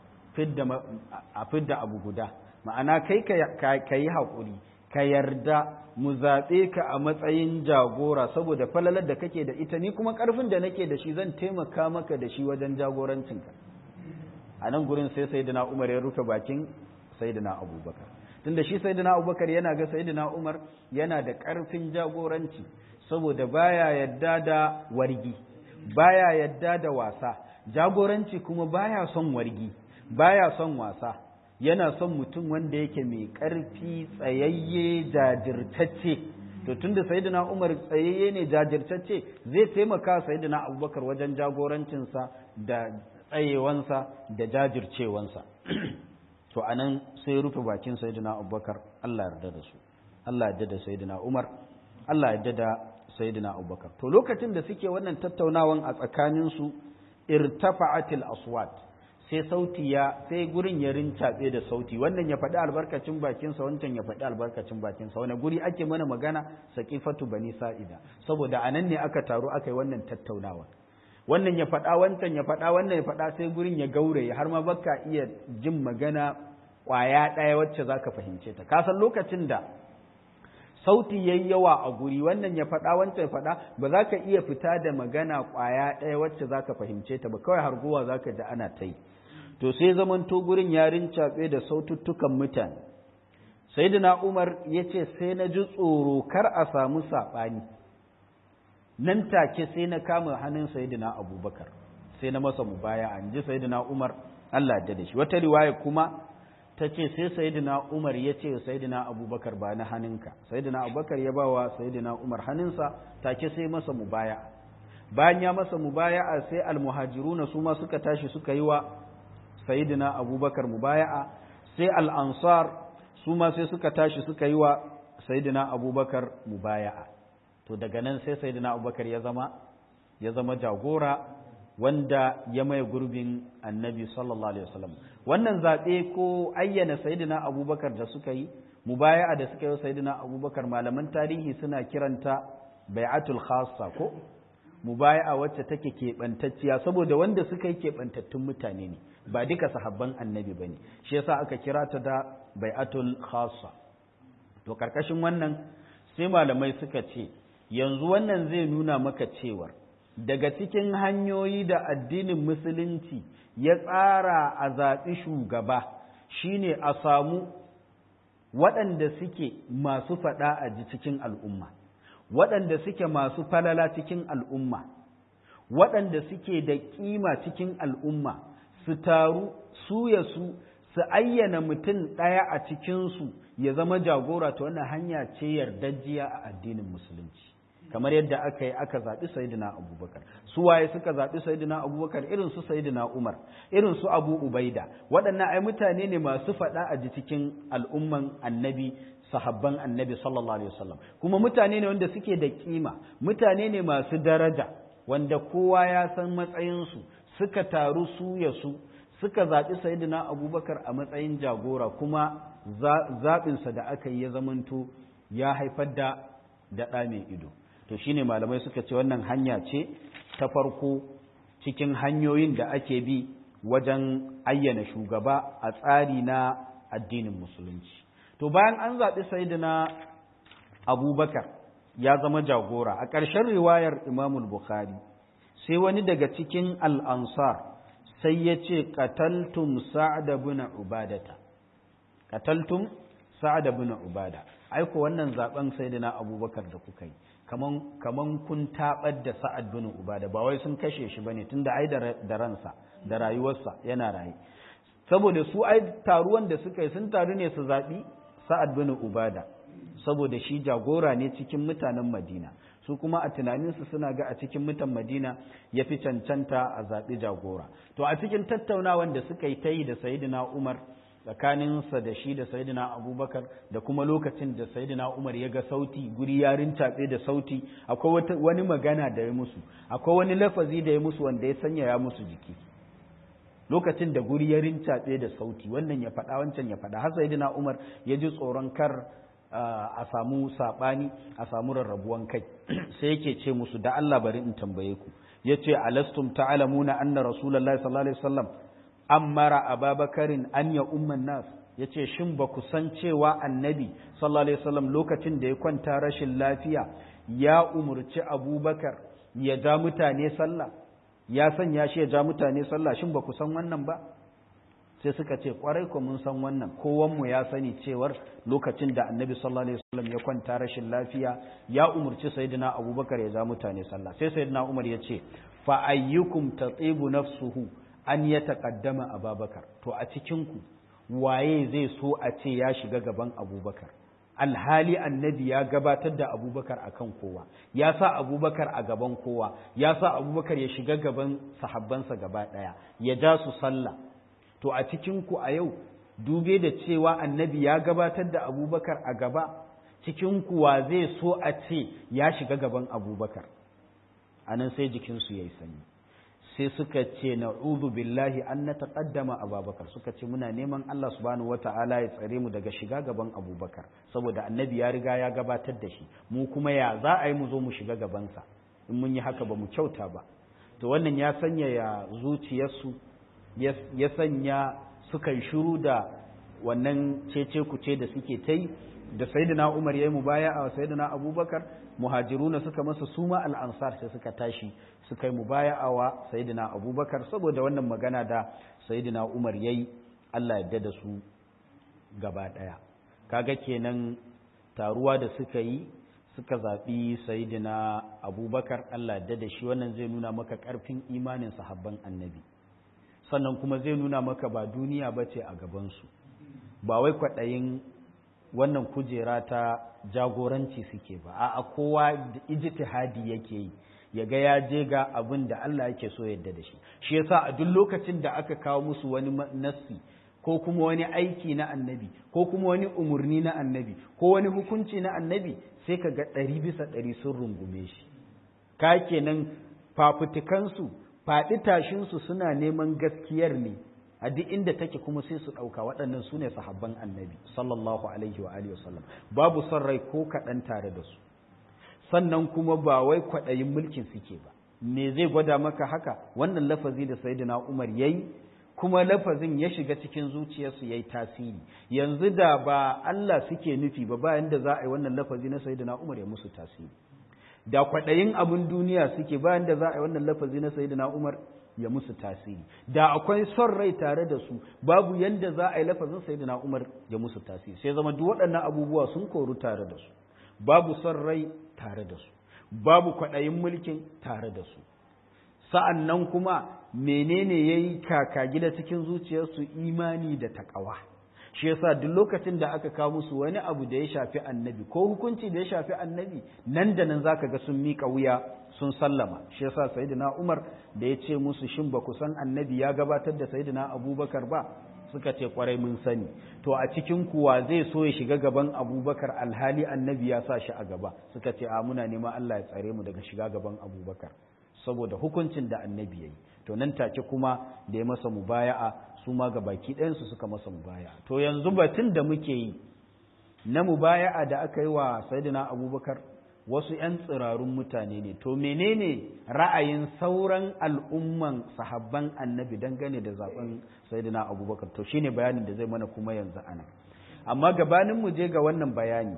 fidda abu guda ma'ana kai ka yi haƙuri ka yarda mu zaɓe ka a matsayin jagora saboda falalar da kake da ita ni kuma ƙarfin da nake da shi zan taimaka maka da shi wajen jagorancinka a nan gurin sai sayyidina umar ya rufe bakin sayyidina abubakar tunda shi sayyidina abubakar yana ga sayyidina umar yana da ƙarfin jagoranci saboda baya yadda da wargi baya yadda da wasa jagoranci kuma baya son wargi baya son wasa yana son mutum wanda yake mai ƙarfi tsayayye jajirtacce to tunda sayyidina umar tsayayye ne jajirtacce zai taimaka sayyidina abubakar wajen jagorancinsa da tsayewansa da jajircewansa to anan sai rufe bakin sayyidina abubakar Allah yarda da su Allah yarda da sayyidina umar Allah yarda da sayyidina abubakar to lokacin da suke wannan tattaunawan a tsakanin su irtafa'atil aswat sai sauti ya sai gurin ya rincaɓe da sauti wannan ya faɗi albarkacin bakinsa wancan ya faɗi albarkacin bakinsa wani guri ake mana magana saƙifatu bani sa'ida saboda a nan ne aka taru aka yi wannan tattaunawa wannan ya faɗa wancan ya faɗa wannan ya faɗa sai gurin ya gauraye har ma baka iya jin magana ƙwaya ɗaya wacce za ka fahimce ta ka san lokacin da sauti yayi yawa a guri wannan ya faɗa wancan ya faɗa ba za ka iya fita da magana ƙwaya ɗaya wacce za ka fahimce ta ba kawai harguwa za ka ji ana ta yi to sai zamanto gurin yarin caɓe da saututtukan mutane sayyidina umar ya ce sai na ji tsoro kar a samu saɓani nan take sai na kama hannun sayyidina abubakar sai na masa mubaya an ji sayyidina umar allah da da shi wata riwaya kuma ta ce sai sayyidina umar ya ce sayyidina abubakar ba na hannunka sayyidina abubakar ya bawa sayyidina umar hannunsa take sai masa mubaya bayan ya masa mubaya sai almuhajiruna su ma suka tashi suka yi wa sayyidina abubakar mubaya'a sai al'ansar su ma sai suka tashi suka yi wa sayyidina abubakar mubaya'a to daga nan sai sayyidina abubakar ya zama ya zama jagora wanda ya mai gurbin annabi sallallahu alaihi wasallam wannan zaɓe ko ayyana sayyidina abubakar da suka yi mubaya'a da suka yi sayyidina abubakar malaman tarihi suna kiranta bai'atul khassa ko mubaya'a wacce take keɓantacciya saboda wanda suka yi keɓantattun mutane ne ba duka sahabban annabi ba ne shi yasa aka kira ta da bai'atul khassa to karkashin wannan sai malamai suka ce yanzu wannan zai nuna maka cewar daga cikin hanyoyi da addinin musulunci ya tsara a zaɓi shugaba shine a samu waɗanda suke masu faɗa a ji cikin al'umma waɗanda suke masu falala cikin al'umma waɗanda suke da ƙima cikin al'umma su taru su ya su su ayyana mutum ɗaya a cikinsu ya zama jagora ta wannan hanya ce yardajjiya a addinin musulunci kamar yadda aka yi aka zaɓi sayidina abubakar su waye suka zaɓi sayidina abubakar irin su sayidina umar irin su abu ubaida waɗannan ai mutane ne masu faɗa a ji cikin al'umman annabi sahabban annabi sallallahu alaihi wasallam kuma mutane ne wanda suke da kima mutane ne masu daraja wanda kowa ya san matsayinsu suka taru su ya su suka zaɓi sayidina abubakar a matsayin jagora kuma zaɓinsa da aka yi ya zamanto ya haifar da daɗa mai ido to shine malamai suka ce wannan hanya ce ta farko cikin hanyoyin da ake bi wajen ayyana shugaba a tsari na addinin musulunci to bayan an zaɓi sayidina abubakar ya zama jagora a ƙarshen riwayar imamul bukhari sai wani daga cikin al'ansar sai ya ce ƙataltum sa'ada bin ubadata ƙataltum sa'ada bin ubada aiko wannan zaben sayidina abubakar da kuka yi kaman kaman kun tabar da sa'ad bin ubada ba wai sun kashe shi bane tunda ai da ransa da rayuwarsa yana raye saboda su ai taruwan da suka yi sun taru ne su zabi sa'ad bin ubada saboda shi jagora ne cikin mutanen madina su kuma a tunaninsu suna ga a cikin mutan madina ya fi cancanta a zaɓi jagora to a cikin tattaunawan da suka yi ta yi da sayidina umar tsakaninsa da shi da sayidina abubakar da kuma lokacin da sayidina umar ya ga sauti guri ya rintaɓe da sauti akwai wani magana da ya musu akwai wani lafazi da ya musu wanda ya sanya ya musu jiki lokacin da guri ya rintaɓe da sauti wannan ya faɗa wancan ya faɗa har sayidina umar ya ji tsoron kar a samu saɓani a samu rarrabuwan kai sai yake ce musu da Allah bari in tambaye ku yace alastum ta'lamuna anna rasulullahi sallallahu alaihi wasallam ammara ababakarin an ya umman nas ya ce shin ba ku san cewa annabi sallallahu alaihi wasallam lokacin da ya kwanta rashin lafiya ya umurci abubakar ya ja mutane sallah ya sanya shi ya ja mutane sallah shin ba ku san wannan ba sai suka ce kwarai ko mun san wannan kowanmu ya sani cewar lokacin da annabi sallallahu alaihi wasallam ya kwanta rashin lafiya ya umurci sayyidina abubakar ya ja mutane sallah sai sayyidina umar ya ce fa ayyukum tatibu nafsuhu an ya taƙaddama ababakar to a cikinku waye zai so a ce ya shiga gaban abubakar alhali annabi ya gabatar da abubakar a kan kowa ya sa abubakar a gaban kowa ya sa abubakar ya shiga gaban sahabbansa gaba ɗaya ya ja su sallah to a cikinku a yau dube da cewa annabi ya gabatar da abubakar a gaba cikinku wa zai so a ce ya shiga gaban abubakar a nan sai jikinsu ya yi sanyi sai suka ce na'udhu billahi an nataqaddama abubakar suka ce muna neman Allah subhanahu wata'ala ya tsare mu daga shiga gaban abubakar saboda annabi ya riga ya gabatar da shi mu kuma ya za a yi mu zo mu shiga gabansa in mun yi haka ba mu kyauta ba to wannan ya sanya ya zuciyarsu ya sanya suka yi shiru da wannan cece kuce da suke ta yi da sayyidina Umar yayi mubaya'a wa sayyidina Abubakar muhajiruna suka masa suma al-ansar sai suka tashi suka yi mubaya'a wa sayyidina Abubakar saboda wannan magana da sayyidina Umar yayi Allah ya da su gaba daya kaga kenan taruwa da suka yi suka zaɓi sayidina abubakar Allah da da shi wannan zai nuna maka ƙarfin imanin sahabban annabi sannan kuma zai nuna maka ba duniya ba ce a gabansu ba wai kwaɗayin wannan kujera ta jagoranci suke ba a kowa da ijtihadi yake yi ya ga ya je ga abin da Allah yake so yadda da shi shi yasa a duk lokacin da aka kawo musu wani nassi ko kuma wani aiki na annabi ko kuma wani umarni na annabi ko wani hukunci na annabi sai ka ga ɗari bisa ɗari sun rungume shi ka kenan fafutukansu faɗi tashinsu suna neman gaskiyar ne a duk inda take kuma sai su ɗauka waɗannan su ne sahabban annabi sallallahu alaihi wa alihi wasallam babu son rai ko kaɗan tare da su sannan kuma ba wai kwaɗayin mulkin suke ba me zai gwada maka haka wannan lafazi da sayyidina umar yayi kuma lafazin ya shiga cikin zuciyarsu ya yi tasiri yanzu da ba Allah suke nufi ba bayan da za a yi wannan lafazi na sayyidina Umar ya musu tasiri da kwaɗayin abin duniya suke bayan da za a yi wannan lafazi na sayyidina Umar ya musu tasiri da akwai son rai tare da su babu yanda za a yi lafazin sayyidina Umar ya musu tasiri sai zama duk waɗannan abubuwa sun koru tare da su babu son rai tare da su babu kwaɗayin mulkin tare da su sa'an nan kuma menene ya yi kaka gida cikin zuciyarsu imani da taƙawa shi yasa duk lokacin da aka kawo musu wani abu da ya shafi annabi ko hukunci da ya shafi annabi nan da nan zaka ga sun miƙa wuya sun sallama shi yasa sayyidina Umar da ya ce musu shin ba ku san annabi ya gabatar da sayyidina Abubakar ba suka ce kwarai mun sani to a cikin kuwa zai so ya shiga gaban Abubakar alhali annabi ya sa shi a gaba suka ce a muna neman Allah ya tsare mu daga shiga gaban Abubakar saboda hukuncin da annabi ya yi to nan take kuma da ya masa mubaya'a su ma ga baki ɗayansu suka masa mubaya'a to yanzu batun da muke yi na mubaya'a da aka yi wa sayyidina abubakar wasu 'yan tsirarun mutane ne to menene ra'ayin sauran al'umman sahabban annabi dangane da zaben sayyidina abubakar to shine bayanin da zai mana kuma yanzu ana amma gabanin mu je ga wannan bayani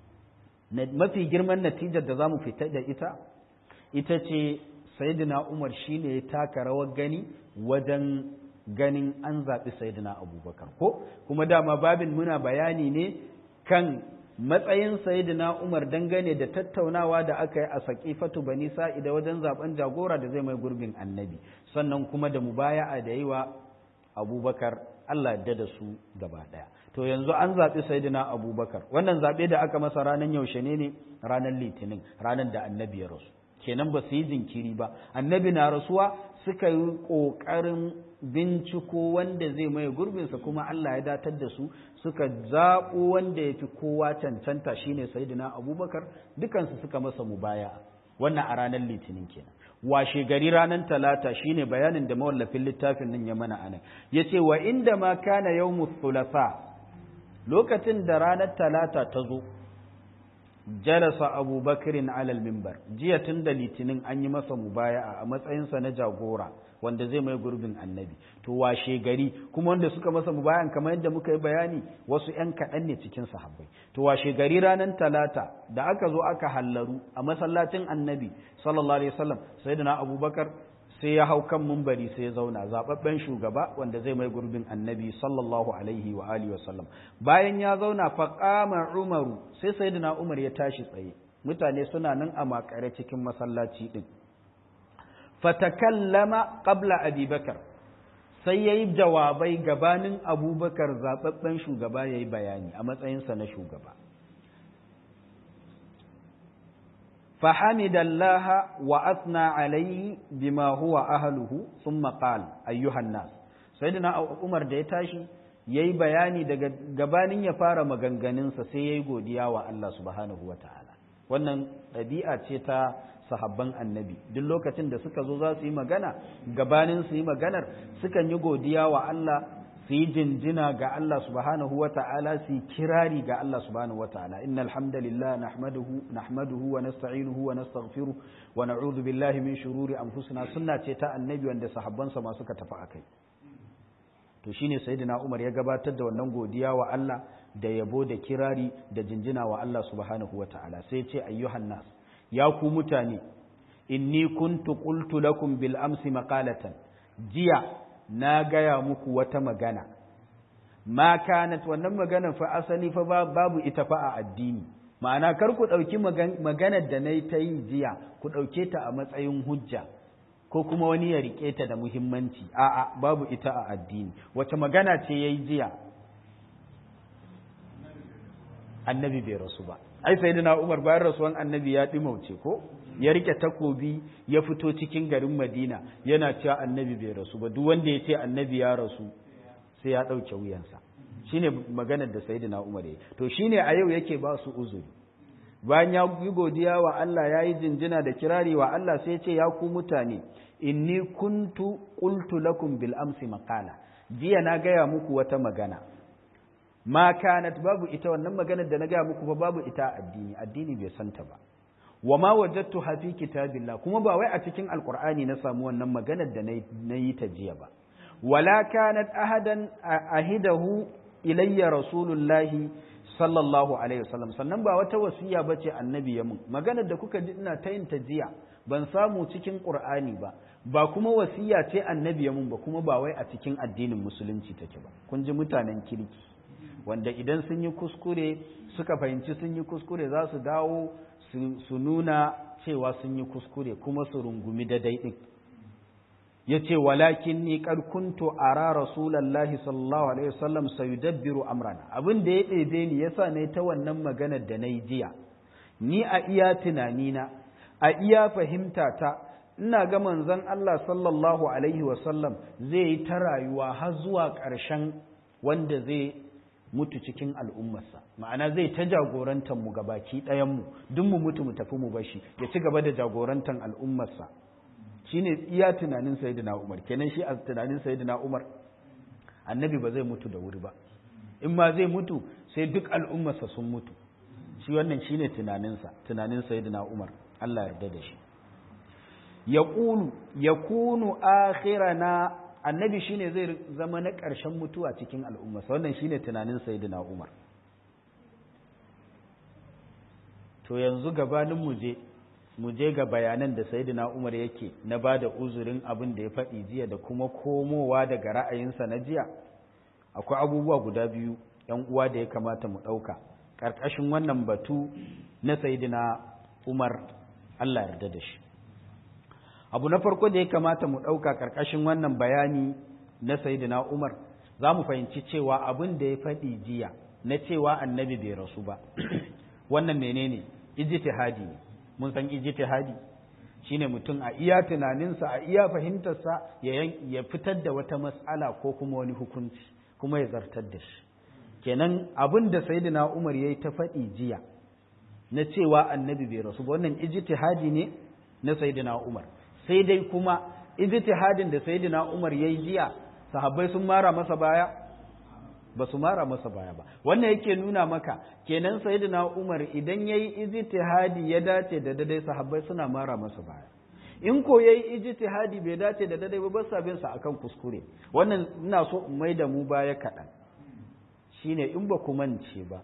mafi girman natijar da za mu fita da ita ita ce sayyidina umar shine ya taka rawar gani wajen ganin an zaɓi sayyidina abubakar ko kuma dama babin muna bayani ne kan matsayin sayyidina umar dangane da tattaunawa da aka yi a saƙifatu bani sa'ida wajen zaben jagora da zai mai gurbin annabi sannan kuma da mubaya'a da yi wa abubakar allah yadda da su gaba ɗaya to yanzu an zaɓi sayyidina abubakar wannan zaɓe da aka masa ranar yaushe ne ne ranar litinin ranar da annabi ya rasu kenan ba su yi jinkiri ba annabi na rasuwa suka yi ƙoƙarin binciko wanda zai mai gurbinsa kuma Allah ya datar da su suka zaɓo wanda ya fi kowa cancanta shine sayyidina abubakar dukansu suka masa mubaya wannan a ranar litinin kenan washe gari ranar talata shine bayanin da mawallafin littafin nan ya mana anan yace wa inda ma kana yawmus thulatha lokacin da ranar talata ta zo jalasa abubakarin alal mimbar jiya tun da litinin an yi masa mubaya'a a matsayinsa na jagora wanda zai mai gurbin annabi to washe gari kuma wanda suka masa mubayan kamar yadda muka yi bayani wasu ‘yan kaɗan ne cikin sahabbai to washe gari ranar talata da aka zo aka hallaru a masallacin annabi sallallahu alaihi wasallam sai da na abubakar sai ya hau kan mumbari sai ya zauna zababben shugaba wanda zai mai gurbin annabi sallallahu alaihi wa alihi wasallam bayan ya zauna faqama umaru sai sayyidina umar ya tashi tsaye mutane suna nan a makare cikin masallaci din fatakallama qabla abubakar sai yayi jawabai gabanin abubakar zababben shugaba yayi bayani a matsayinsa na shugaba فحمد الله وأثنى عليه بما هو أهله ثم قال أيها الناس سيدنا عمر da ya tashi yayi bayani daga gabanin ya fara maganganunsa sai yayi godiya wa Allah subhanahu wataala wannan ɗabi'a ce ta sahabban annabi duk lokacin da suka zo za su yi magana gabanin su yi maganar sukan yi godiya wa Allah su yi jinjina ga Allah subhanahu wa ta'ala su yi kirari ga Allah subhanahu wa ta'ala inna alhamdulillah nahmaduhu nahmaduhu wa nasta'inuhu wa nastaghfiru wa na'udhu billahi min shururi anfusina sunna ce ta annabi wanda sahabbansa ma suka tafi akai to shine sayyidina Umar ya gabatar da wannan godiya wa Allah da yabo da kirari da jinjina wa Allah subhanahu wa ta'ala sai ce ayyuhan nas ya ku mutane inni kuntu qultu lakum bil amsi maqalatan jiya na gaya muku wata magana ma kanat wannan maganar fa asali fa babu ita fa a addini ma'ana kar ku ɗauki maganar da na yi ta yi jiya ku ɗauke ta a matsayin hujja ko kuma wani ya riƙe ta da muhimmanci a'a babu ita a addini wace magana ce ya yi jiya annabi bai rasu ba ai sai umar bayan rasuwan annabi ya ɗimauce ko ya rike takobi ya fito cikin garin madina yana cewa annabi bai rasu ba duk wanda ya ce annabi ya rasu sai ya ɗauke wuyansa shine maganar da sayyidina umar ya to shine a yau yake ba su uzuri bayan ya yi godiya wa Allah ya yi jinjina da kirari wa Allah sai ya ce ya ku mutane inni kuntu qultu lakum bil amsi maqala jiya na gaya muku wata magana ma kanat babu ita wannan maganar da na gaya muku ba babu ita addini addini bai santa ba wa ma wajadtu fi kitabillah kuma ba wai a cikin alqur'ani na samu wannan maganar da na yi ta jiya ba wala kanat ahadan ahidahu ilayya rasulullahi sallallahu alaihi wasallam sannan ba wata wasiya bace annabi ya mun maganar da kuka ji ina ta yin ta jiya ban samu cikin qur'ani ba ba kuma wasiya ce annabi ya mun ba kuma ba wai a cikin addinin musulunci take ba kun ji mutanen kirki wanda idan sun yi kuskure suka fahimci sun yi kuskure za su dawo su nuna cewa sun yi kuskure kuma su rungumi da daidai ya ce walakin ni kuntu ara rasulallahi sallallahu alaihi wasallam sayudabbiru amrana abin da ya ɗebe ni yasa na ta wannan maganar da na yi jiya ni a iya tunanina a iya fahimta ta ina ga manzon Allah sallallahu alaihi wasallam zai yi ta rayuwa har zuwa ƙarshen wanda zai mutu cikin al'ummarsa ma'ana zai ta jagorantar mu gabaki ɗayanmu duk mu mutu mu tafi mu bashi ya ci gaba da jagorantar al'ummarsa shine iya tunanin sayyidina Umar kenan shi a tunanin sayyidina Umar annabi ba zai mutu da wuri ba in ma zai mutu sai duk al'ummarsa sun mutu shi wannan shine tunaninsa tunanin sayyidina Umar Allah yarda da shi yaqulu yakunu akhirana annabi shine zai zama na ƙarshen mutuwa cikin al'ummarsa wannan shine tunanin sayyidina Umar to yanzu gabanin mu je mu je ga bayanan da sayyidina Umar yake na ba da uzurin abin da ya faɗi jiya da kuma komowa daga ra'ayinsa na jiya akwai abubuwa guda biyu ‘yan uwa da ya kamata mu ɗauka ƙarƙashin wannan batu na sayyidina Umar Allah yarda da shi abu na farko da ya kamata mu ɗauka ƙarƙashin wannan bayani na sayyidina Umar za mu fahimci cewa abin da ya faɗi jiya na cewa annabi bai rasu ba wannan menene ijtihadi ne mun san ijtihadi shine mutum a iya tunaninsa a iya fahimtarsa ya fitar da wata matsala ko kuma wani hukunci kuma ya zartar da shi kenan abin da sayyidina Umar yayi ta faɗi jiya na cewa annabi bai rasu ba wannan ijtihadi ne na sayyidina Umar sai dai kuma ijtihadin da sayyidina Umar yayi jiya sahabbai sun mara masa baya ba su mara masa baya ba wannan yake nuna maka kenan sayyidina Umar idan yayi ijtihadi ya dace da dadai sahabbai suna mara masa baya in ko yayi ijtihadi bai dace da dadai ba ba bin sa akan kuskure wannan ina so in mai da mu baya kaɗan shine in ba ku mance ba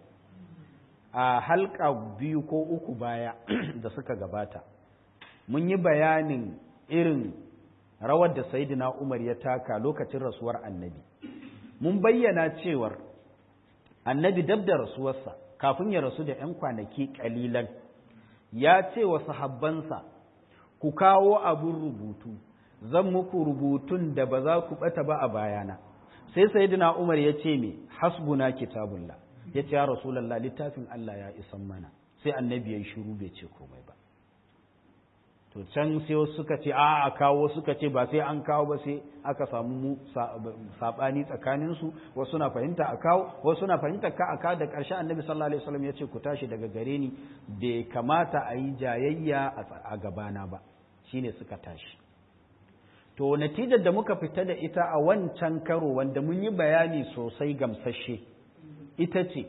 a halka biyu ko uku baya da suka gabata mun yi bayanin irin rawar da sayyidina Umar ya taka lokacin rasuwar annabi mun bayyana cewar annabi dab da rasuwarsa kafin ya rasu da 'yan kwanaki kalilan ya ce wa sahabbansa ku kawo abin rubutu zan muku rubutun da ba za ku bata ba a bayana sai sayyidina Umar ya ce me hasbuna kitabullah ya ce ya rasulallah littafin Allah ya isan mana sai annabi ya yi shiru bai ce komai ba to can sai wasu suka ce a a kawo suka ce ba sai an kawo ba sai aka samu mu sabani tsakanin su wasu na fahimta a kawo wasu na fahimta ka a kawo da ƙarshen annabi sallallahu alaihi wasallam ya ce ku tashi daga gare ni bai kamata a yi jayayya a gabana ba shine suka tashi to natijar da muka fita da ita a wancan karo wanda mun yi bayani sosai gamsashe ita ce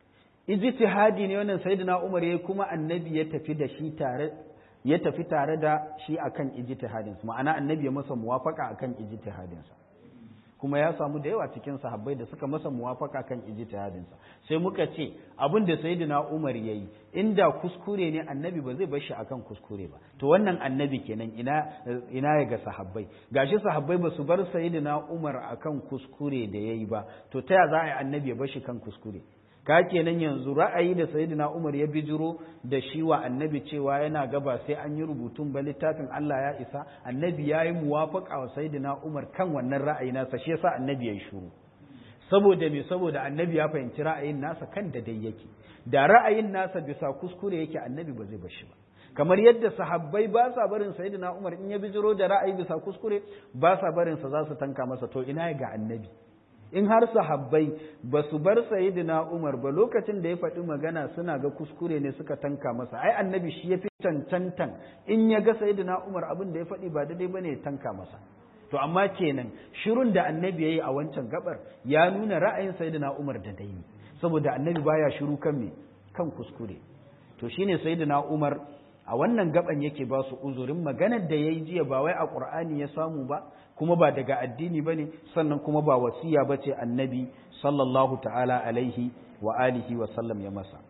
ijtihadi ne wannan sayyidina Umar yayi kuma annabi ya tafi da shi tare ya tafi tare da shi akan ijtihadin sa ma'ana annabi ya masa muwafaka akan ijtihadin sa kuma ya samu da yawa cikin sahabbai da suka masa muwafaka kan ijtihadin sa sai muka ce abin da sayyidina Umar yayi inda kuskure ne annabi ba zai bar shi akan kuskure ba to wannan annabi kenan ina ina ya ga sahabbai gashi sahabbai ba su bar sayyidina Umar akan kuskure da yayi ba to ta ya za a yi annabi ya bar shi kan kuskure ka kenan yanzu ra'ayi da sayyidina Umar ya bijiro da shi wa annabi cewa yana gaba sai an yi rubutun ba littafin Allah ya isa annabi ya yi muwafaqa wa sayyidina Umar kan wannan ra'ayi nasa shi yasa annabi ya yi shuru saboda me saboda annabi ya fahimci ra'ayin nasa kan da dai yake da ra'ayin nasa bisa kuskure yake annabi ba zai bar shi ba kamar yadda sahabbai ba sa barin sayyidina Umar in ya bijiro da ra'ayi bisa kuskure ba sa barin sa za su tanka masa to ina ga annabi in har sahabbai ba su bar sayyidina Umar ba lokacin da ya faɗi magana suna ga kuskure ne suka tanka masa ai annabi shi ya fi cancantan in ya ga sayyidina Umar abin da ya faɗi ba daidai bane ya tanka masa to amma kenan shirun da annabi yayi a wancan gabar ya nuna ra'ayin sayyidina Umar da dai saboda annabi baya shiru kan me kan kuskure to shine sayyidina Umar a wannan gaban yake ba su uzurin maganar da yayi jiya ba wai a Qur'ani ya samu ba kuma ba daga addini bane sannan kuma ba wasiya bace annabi sallallahu ta'ala alaihi wa alihi wa sallam ya masa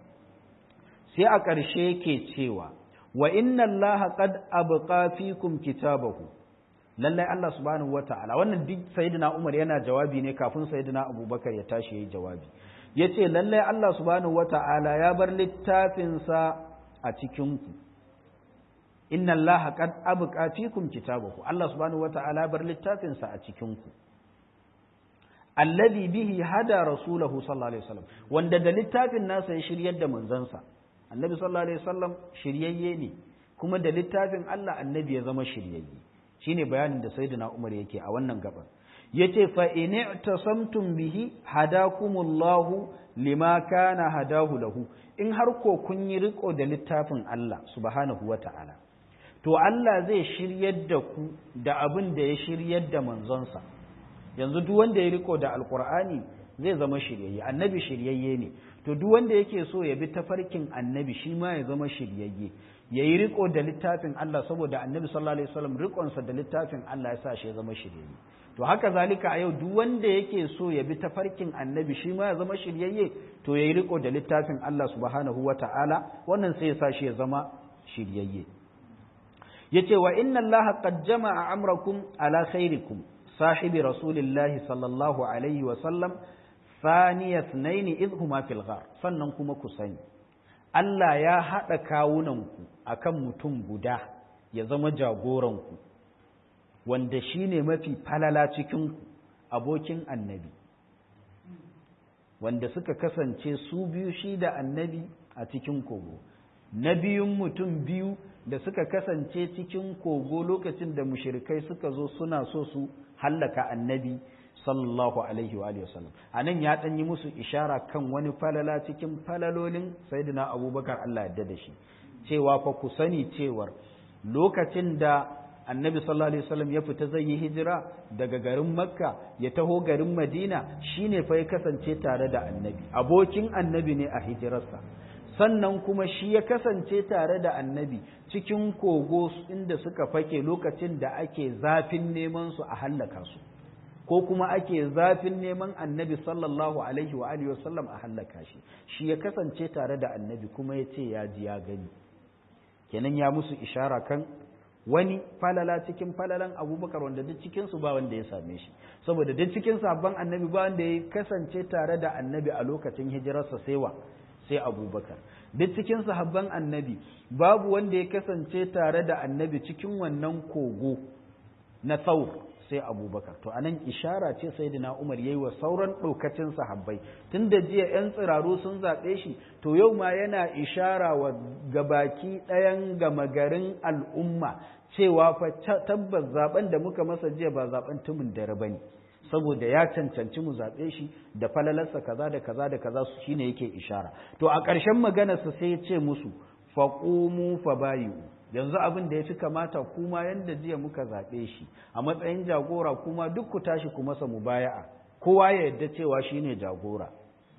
sai a ƙarshe yake cewa wa inna allaha qad abqa fikum kitabahu lallai Allah subhanahu wata'ala wannan duk sayyidina Umar yana jawabi ne kafin sayyidina Abubakar ya tashi yayi jawabi yace lallai Allah subhanahu wata'ala ya bar littafin sa a cikin ku inna Allah qad abqa fikum kitabahu Allah subhanahu wata'ala bar littafin sa a cikin ku alladhi bihi hada rasulahu sallallahu alaihi wasallam wanda da littafin nasa ya shiryar da manzansa annabi sallallahu alaihi wasallam shiryayye ne kuma da littafin Allah annabi ya zama shiryayye shine bayanin da sayyidina Umar yake a wannan gaban yace fa in i'tasamtum bihi hadakumullahu lima kana hadahu lahu in har ko kun yi riko da littafin Allah subhanahu wata'ala to Allah zai shiryar da ku da abin da ya shiryar da manzonsa yanzu duk wanda ya riko da alqur'ani zai zama shiryayye annabi shiryayye ne to duk wanda yake so ya bi tafarkin annabi shi ma ya zama shiryayye ya yi riko da littafin Allah saboda annabi sallallahu alaihi wasallam rikonsa da littafin Allah ya sa shi ya zama shiryayye to haka zalika a yau duk wanda yake so ya bi tafarkin annabi shi ma ya zama shiryayye to ya yi riko da littafin Allah subhanahu wata'ala wannan sai ya sa shi ya zama shiryayye yace wa inna Allah qad jama'a amrakum ala khairikum sahibi rasulillahi sallallahu alaihi wasallam thaniya ithnaini idh huma fil ghar sannan kuma ku sani Allah ya haɗa kawunanku a kan mutum guda ya zama jagoranku, wanda shi ne mafi falala cikinku abokin annabi, wanda suka kasance su biyu shi da annabi a cikin kogo, na biyun mutum biyu da suka kasance cikin kogo lokacin da mushrikai suka zo suna so su hallaka annabi sallallahu alaihi wa sallam a nan ya ɗan yi musu ishara kan wani falala cikin falalolin sayyidina abubakar Allah yadda da shi cewa fa ku sani cewar lokacin da annabi sallallahu alaihi wasallam ya fita zai yi hijira daga garin makka ya taho garin madina shine fa ya kasance tare da annabi abokin annabi ne a hijirarsa sannan kuma shi ya kasance tare da annabi cikin kogo inda suka fake lokacin da ake zafin neman su a hallaka su ko kuma ake zafin neman annabi sallallahu alaihi wa alihi wasallam a hallaka shi shi ya kasance tare da annabi kuma ya ce ya ji ya gani kenan ya musu ishara kan wani falala cikin falalan abubakar wanda duk cikinsu ba wanda ya same shi saboda duk cikin sabon annabi ba wanda ya kasance tare da annabi a lokacin hijirarsa sai wa sai abubakar duk cikin sahabban annabi babu wanda ya kasance tare da annabi cikin wannan kogo na saur sai abubakar to anan ishara ce sayyidina umar yayi wa sauran ɗaukacin sahabbai tun da jiya yan tsiraru sun zaɓe shi to yau ma yana ishara wa gabaki ɗayan gama garin al'umma cewa fa tabbas zaben da muka masa jiya ba zaben tumin dare bane saboda ya cancanci mu zaɓe shi da falalarsa kaza da kaza da kaza su shine yake ishara to a ƙarshen maganarsa sai ya ce musu faqumu fabayu yanzu abin da ya fi kamata kuma yanda jiya muka zaɓe shi a matsayin jagora kuma duk ku tashi ku masa mubaya'a kowa ya yadda cewa shine jagora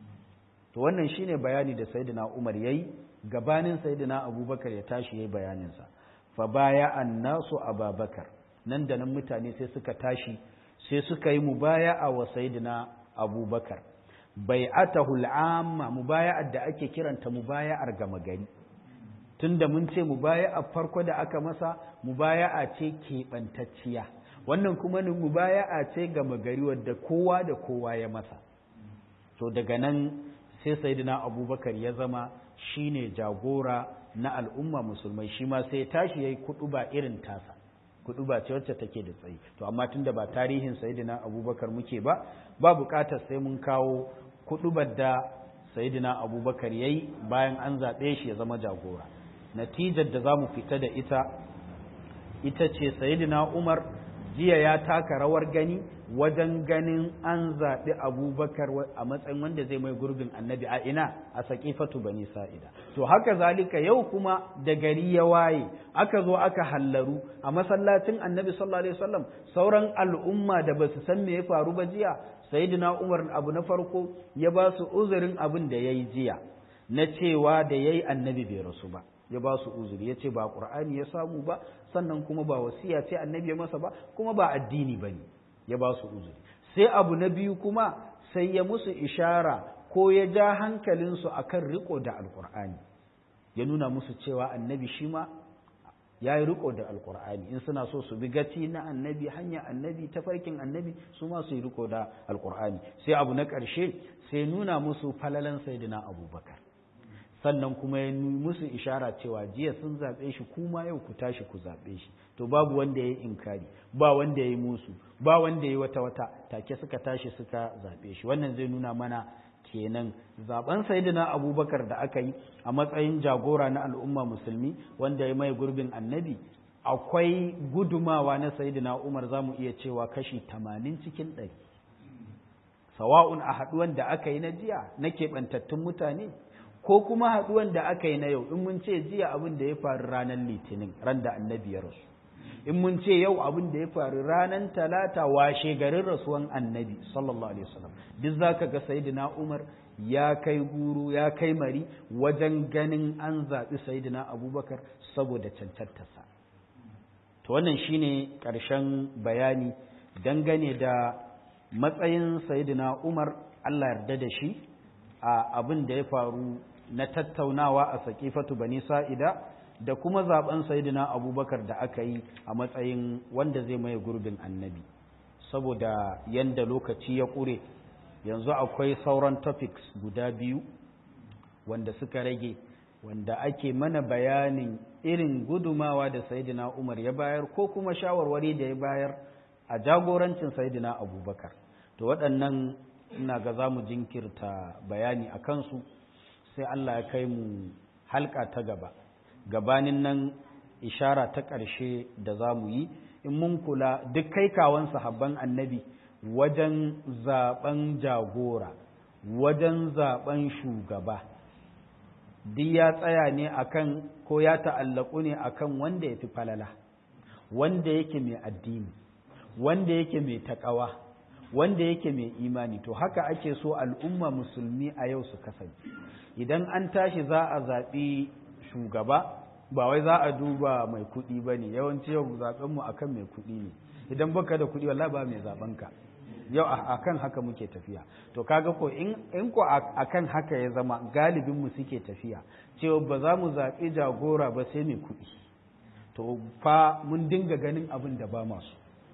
to wannan shine bayani da sayyidina Umar yayi gabanin sayyidina Abubakar ya tashi yayi bayaninsa fa baya annasu Abubakar nan da nan mutane sai suka tashi sai suka yi mubaya'a wa sayyidina Abubakar bai'atahu al'amma mubaya'ar da ake kiranta mubaya'ar gama gari tunda mun ce mubaya'a farko da aka masa mubaya'a ce keɓantacciya wannan kuma ni mubaya'a ce gama gari wadda kowa da kowa ya masa to daga nan sai sayyidina abubakar ya zama shine jagora na al'umma musulmai shi ma sai tashi yayi kuɗuba irin tasa kuɗuba ce wacce take da tsayi to amma tunda ba tarihin sayyidina abubakar muke ba ba buƙatar sai mun kawo kuɗubar da sayyidina abubakar yayi bayan an zaɓe shi ya zama jagora natijar da za mu fita da ita ita ce sayidina umar jiya ya taka rawar gani wajen ganin an zaɓi abubakar a matsayin wanda zai mai gurbin annabi a ina a saƙifatu bani sa'ida to haka zalika yau kuma da gari ya waye aka zo aka hallaru a masallacin annabi sallallahu alaihi wasallam sauran al'umma da ba su san me ya faru ba jiya sayidina umar abu na farko ya ba su uzurin abin da ya yi jiya na cewa da ya yi annabi bai rasu ba ya ba su uzuri ya ce ba ƙur'ani ya samu ba sannan kuma ba wasiya ce annabi ya masa ba kuma ba addini ba ne ya ba su uzuri sai abu na biyu kuma sai ya musu ishara ko ya ja hankalinsu a kan riko da alƙur'ani ya nuna musu cewa annabi shi ma ya yi riko da alƙur'ani in suna so su bi gaci na annabi hanya annabi tafarkin annabi su ma su yi riko da alƙur'ani sai abu na ƙarshe sai nuna musu falalan saidina abubakar sannan kuma ya musu ishara cewa jiya sun zaɓe shi kuma yau ku tashi ku zaɓe shi to babu wanda ya yi inkari ba wanda ya yi musu ba wanda ya yi wata wata take suka tashi suka zaɓe shi wannan zai nuna mana kenan zaben sayyidina abubakar da aka yi a matsayin jagora na al'umma musulmi wanda ya mai gurbin annabi akwai gudumawa na sayyidina umar za mu iya cewa kashi tamanin cikin ɗari sawa'un a haɗuwan da aka yi na jiya na keɓantattun mutane ko kuma haɗuwan da aka yi na yau in mun ce jiya abin da ya faru ranar litinin ran da annabi ya rasu in mun ce yau abin da ya faru ranar talata washe garin rasuwan annabi sallallahu alaihi wasallam duk zaka ga sayyidina umar ya kai guru ya kai mari wajen ganin an zaɓi sayyidina abubakar saboda cancantarsa to wannan shine ƙarshen bayani dangane da matsayin sayyidina umar allah yarda da shi a abin da ya faru na tattaunawa a saƙifatu bani sa'ida da kuma zaben sayidina abubakar da aka yi a matsayin wanda zai maye gurbin annabi saboda yanda lokaci ya ƙure yanzu akwai sauran topics guda biyu wanda suka rage wanda ake mana bayanin irin gudumawa da sayidina umar ya bayar ko kuma shawarwari da ya bayar a jagorancin sayidina abubakar to waɗannan ina ga za mu jinkirta bayani a kansu sai Allah ya kai mu halka ta gaba gabanin nan ishara ta ƙarshe da za mu yi in mun kula duk kai kawon sahabban annabi wajen zaben jagora wajen zaben shugaba duk ya tsaya ne akan ko ya ta'allaku ne akan wanda ya fi falala wanda yake mai addini wanda yake mai takawa wanda yake mai imani to haka ake so al'umma musulmi a yau su kasance idan an tashi za a zaɓi shugaba ba wai za a duba mai kuɗi ba ne yawanci yau zaɓenmu a kan mai kuɗi ne idan baka da kuɗi wallah ba mai zaɓenka yau a kan haka muke tafiya to kaga ko in ko a kan haka ya zama galibinmu suke tafiya cewa ba za mu zaɓi jagora ba sai mai kuɗi to fa mun dinga ganin abin da ba masu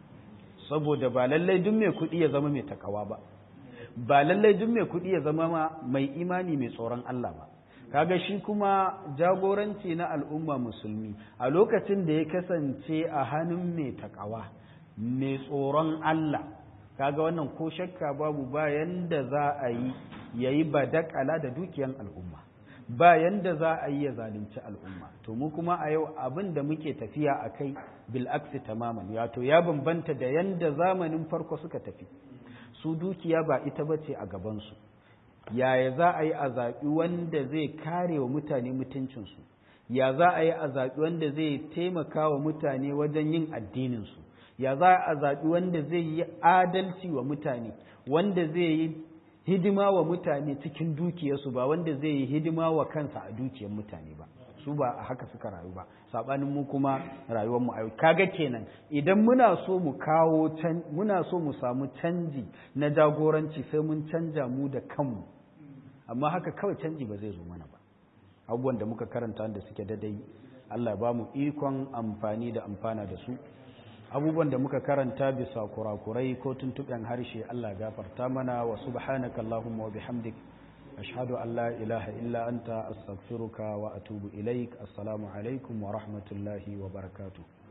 saboda ba lallai duk mai kuɗi ya zama mai takawa ba ba lallai duk mai kuɗi ya zama mai imani mai tsoron Allah ba kaga shi kuma jagoranci na al'umma musulmi a lokacin da ya kasance a hannun mai takawa mai tsoron Allah kaga wannan ko shakka babu bayan da za a yi yayi badakala da dukiyan al'umma ba yanda za a yi ya zalunci al'umma to mu kuma a yau abin da muke tafiya a kai bil'aksi tamaman wato ya bambanta da yanda zamanin farko suka tafi su dukiya ba ita ba ce a gabansu yaya za a yi a zaɓi wanda zai kare wa mutane mutuncinsu ya za a yi a zaɓi wanda zai taimaka wa mutane wajen yin addininsu ya za a zaɓi wanda zai yi adalci wa mutane wanda zai yi hidima wa mutane cikin dukiyarsu ba wanda zai yi hidima wa kansa a dukiyar mutane ba su ba a haka suka rayu ba sabanin mu kuma rayuwar mu ayo kaga kenan idan muna so mu kawo muna so mu samu canji na jagoranci sai mun canja mu da kanmu amma haka kawai canji ba zai zo mana ba abubuwan da muka karanta da suke dadai Allah ya ba mu ikon amfani da amfana da su abubuwan da muka karanta bisa kurakurai ko tuntuɓen harshe Allah gafarta mana wa subhanaka Allahumma wa bihamdik ashhadu an la ilaha illa anta astaghfiruka wa atubu ilaik assalamu alaikum wa rahmatullahi wa barakatuh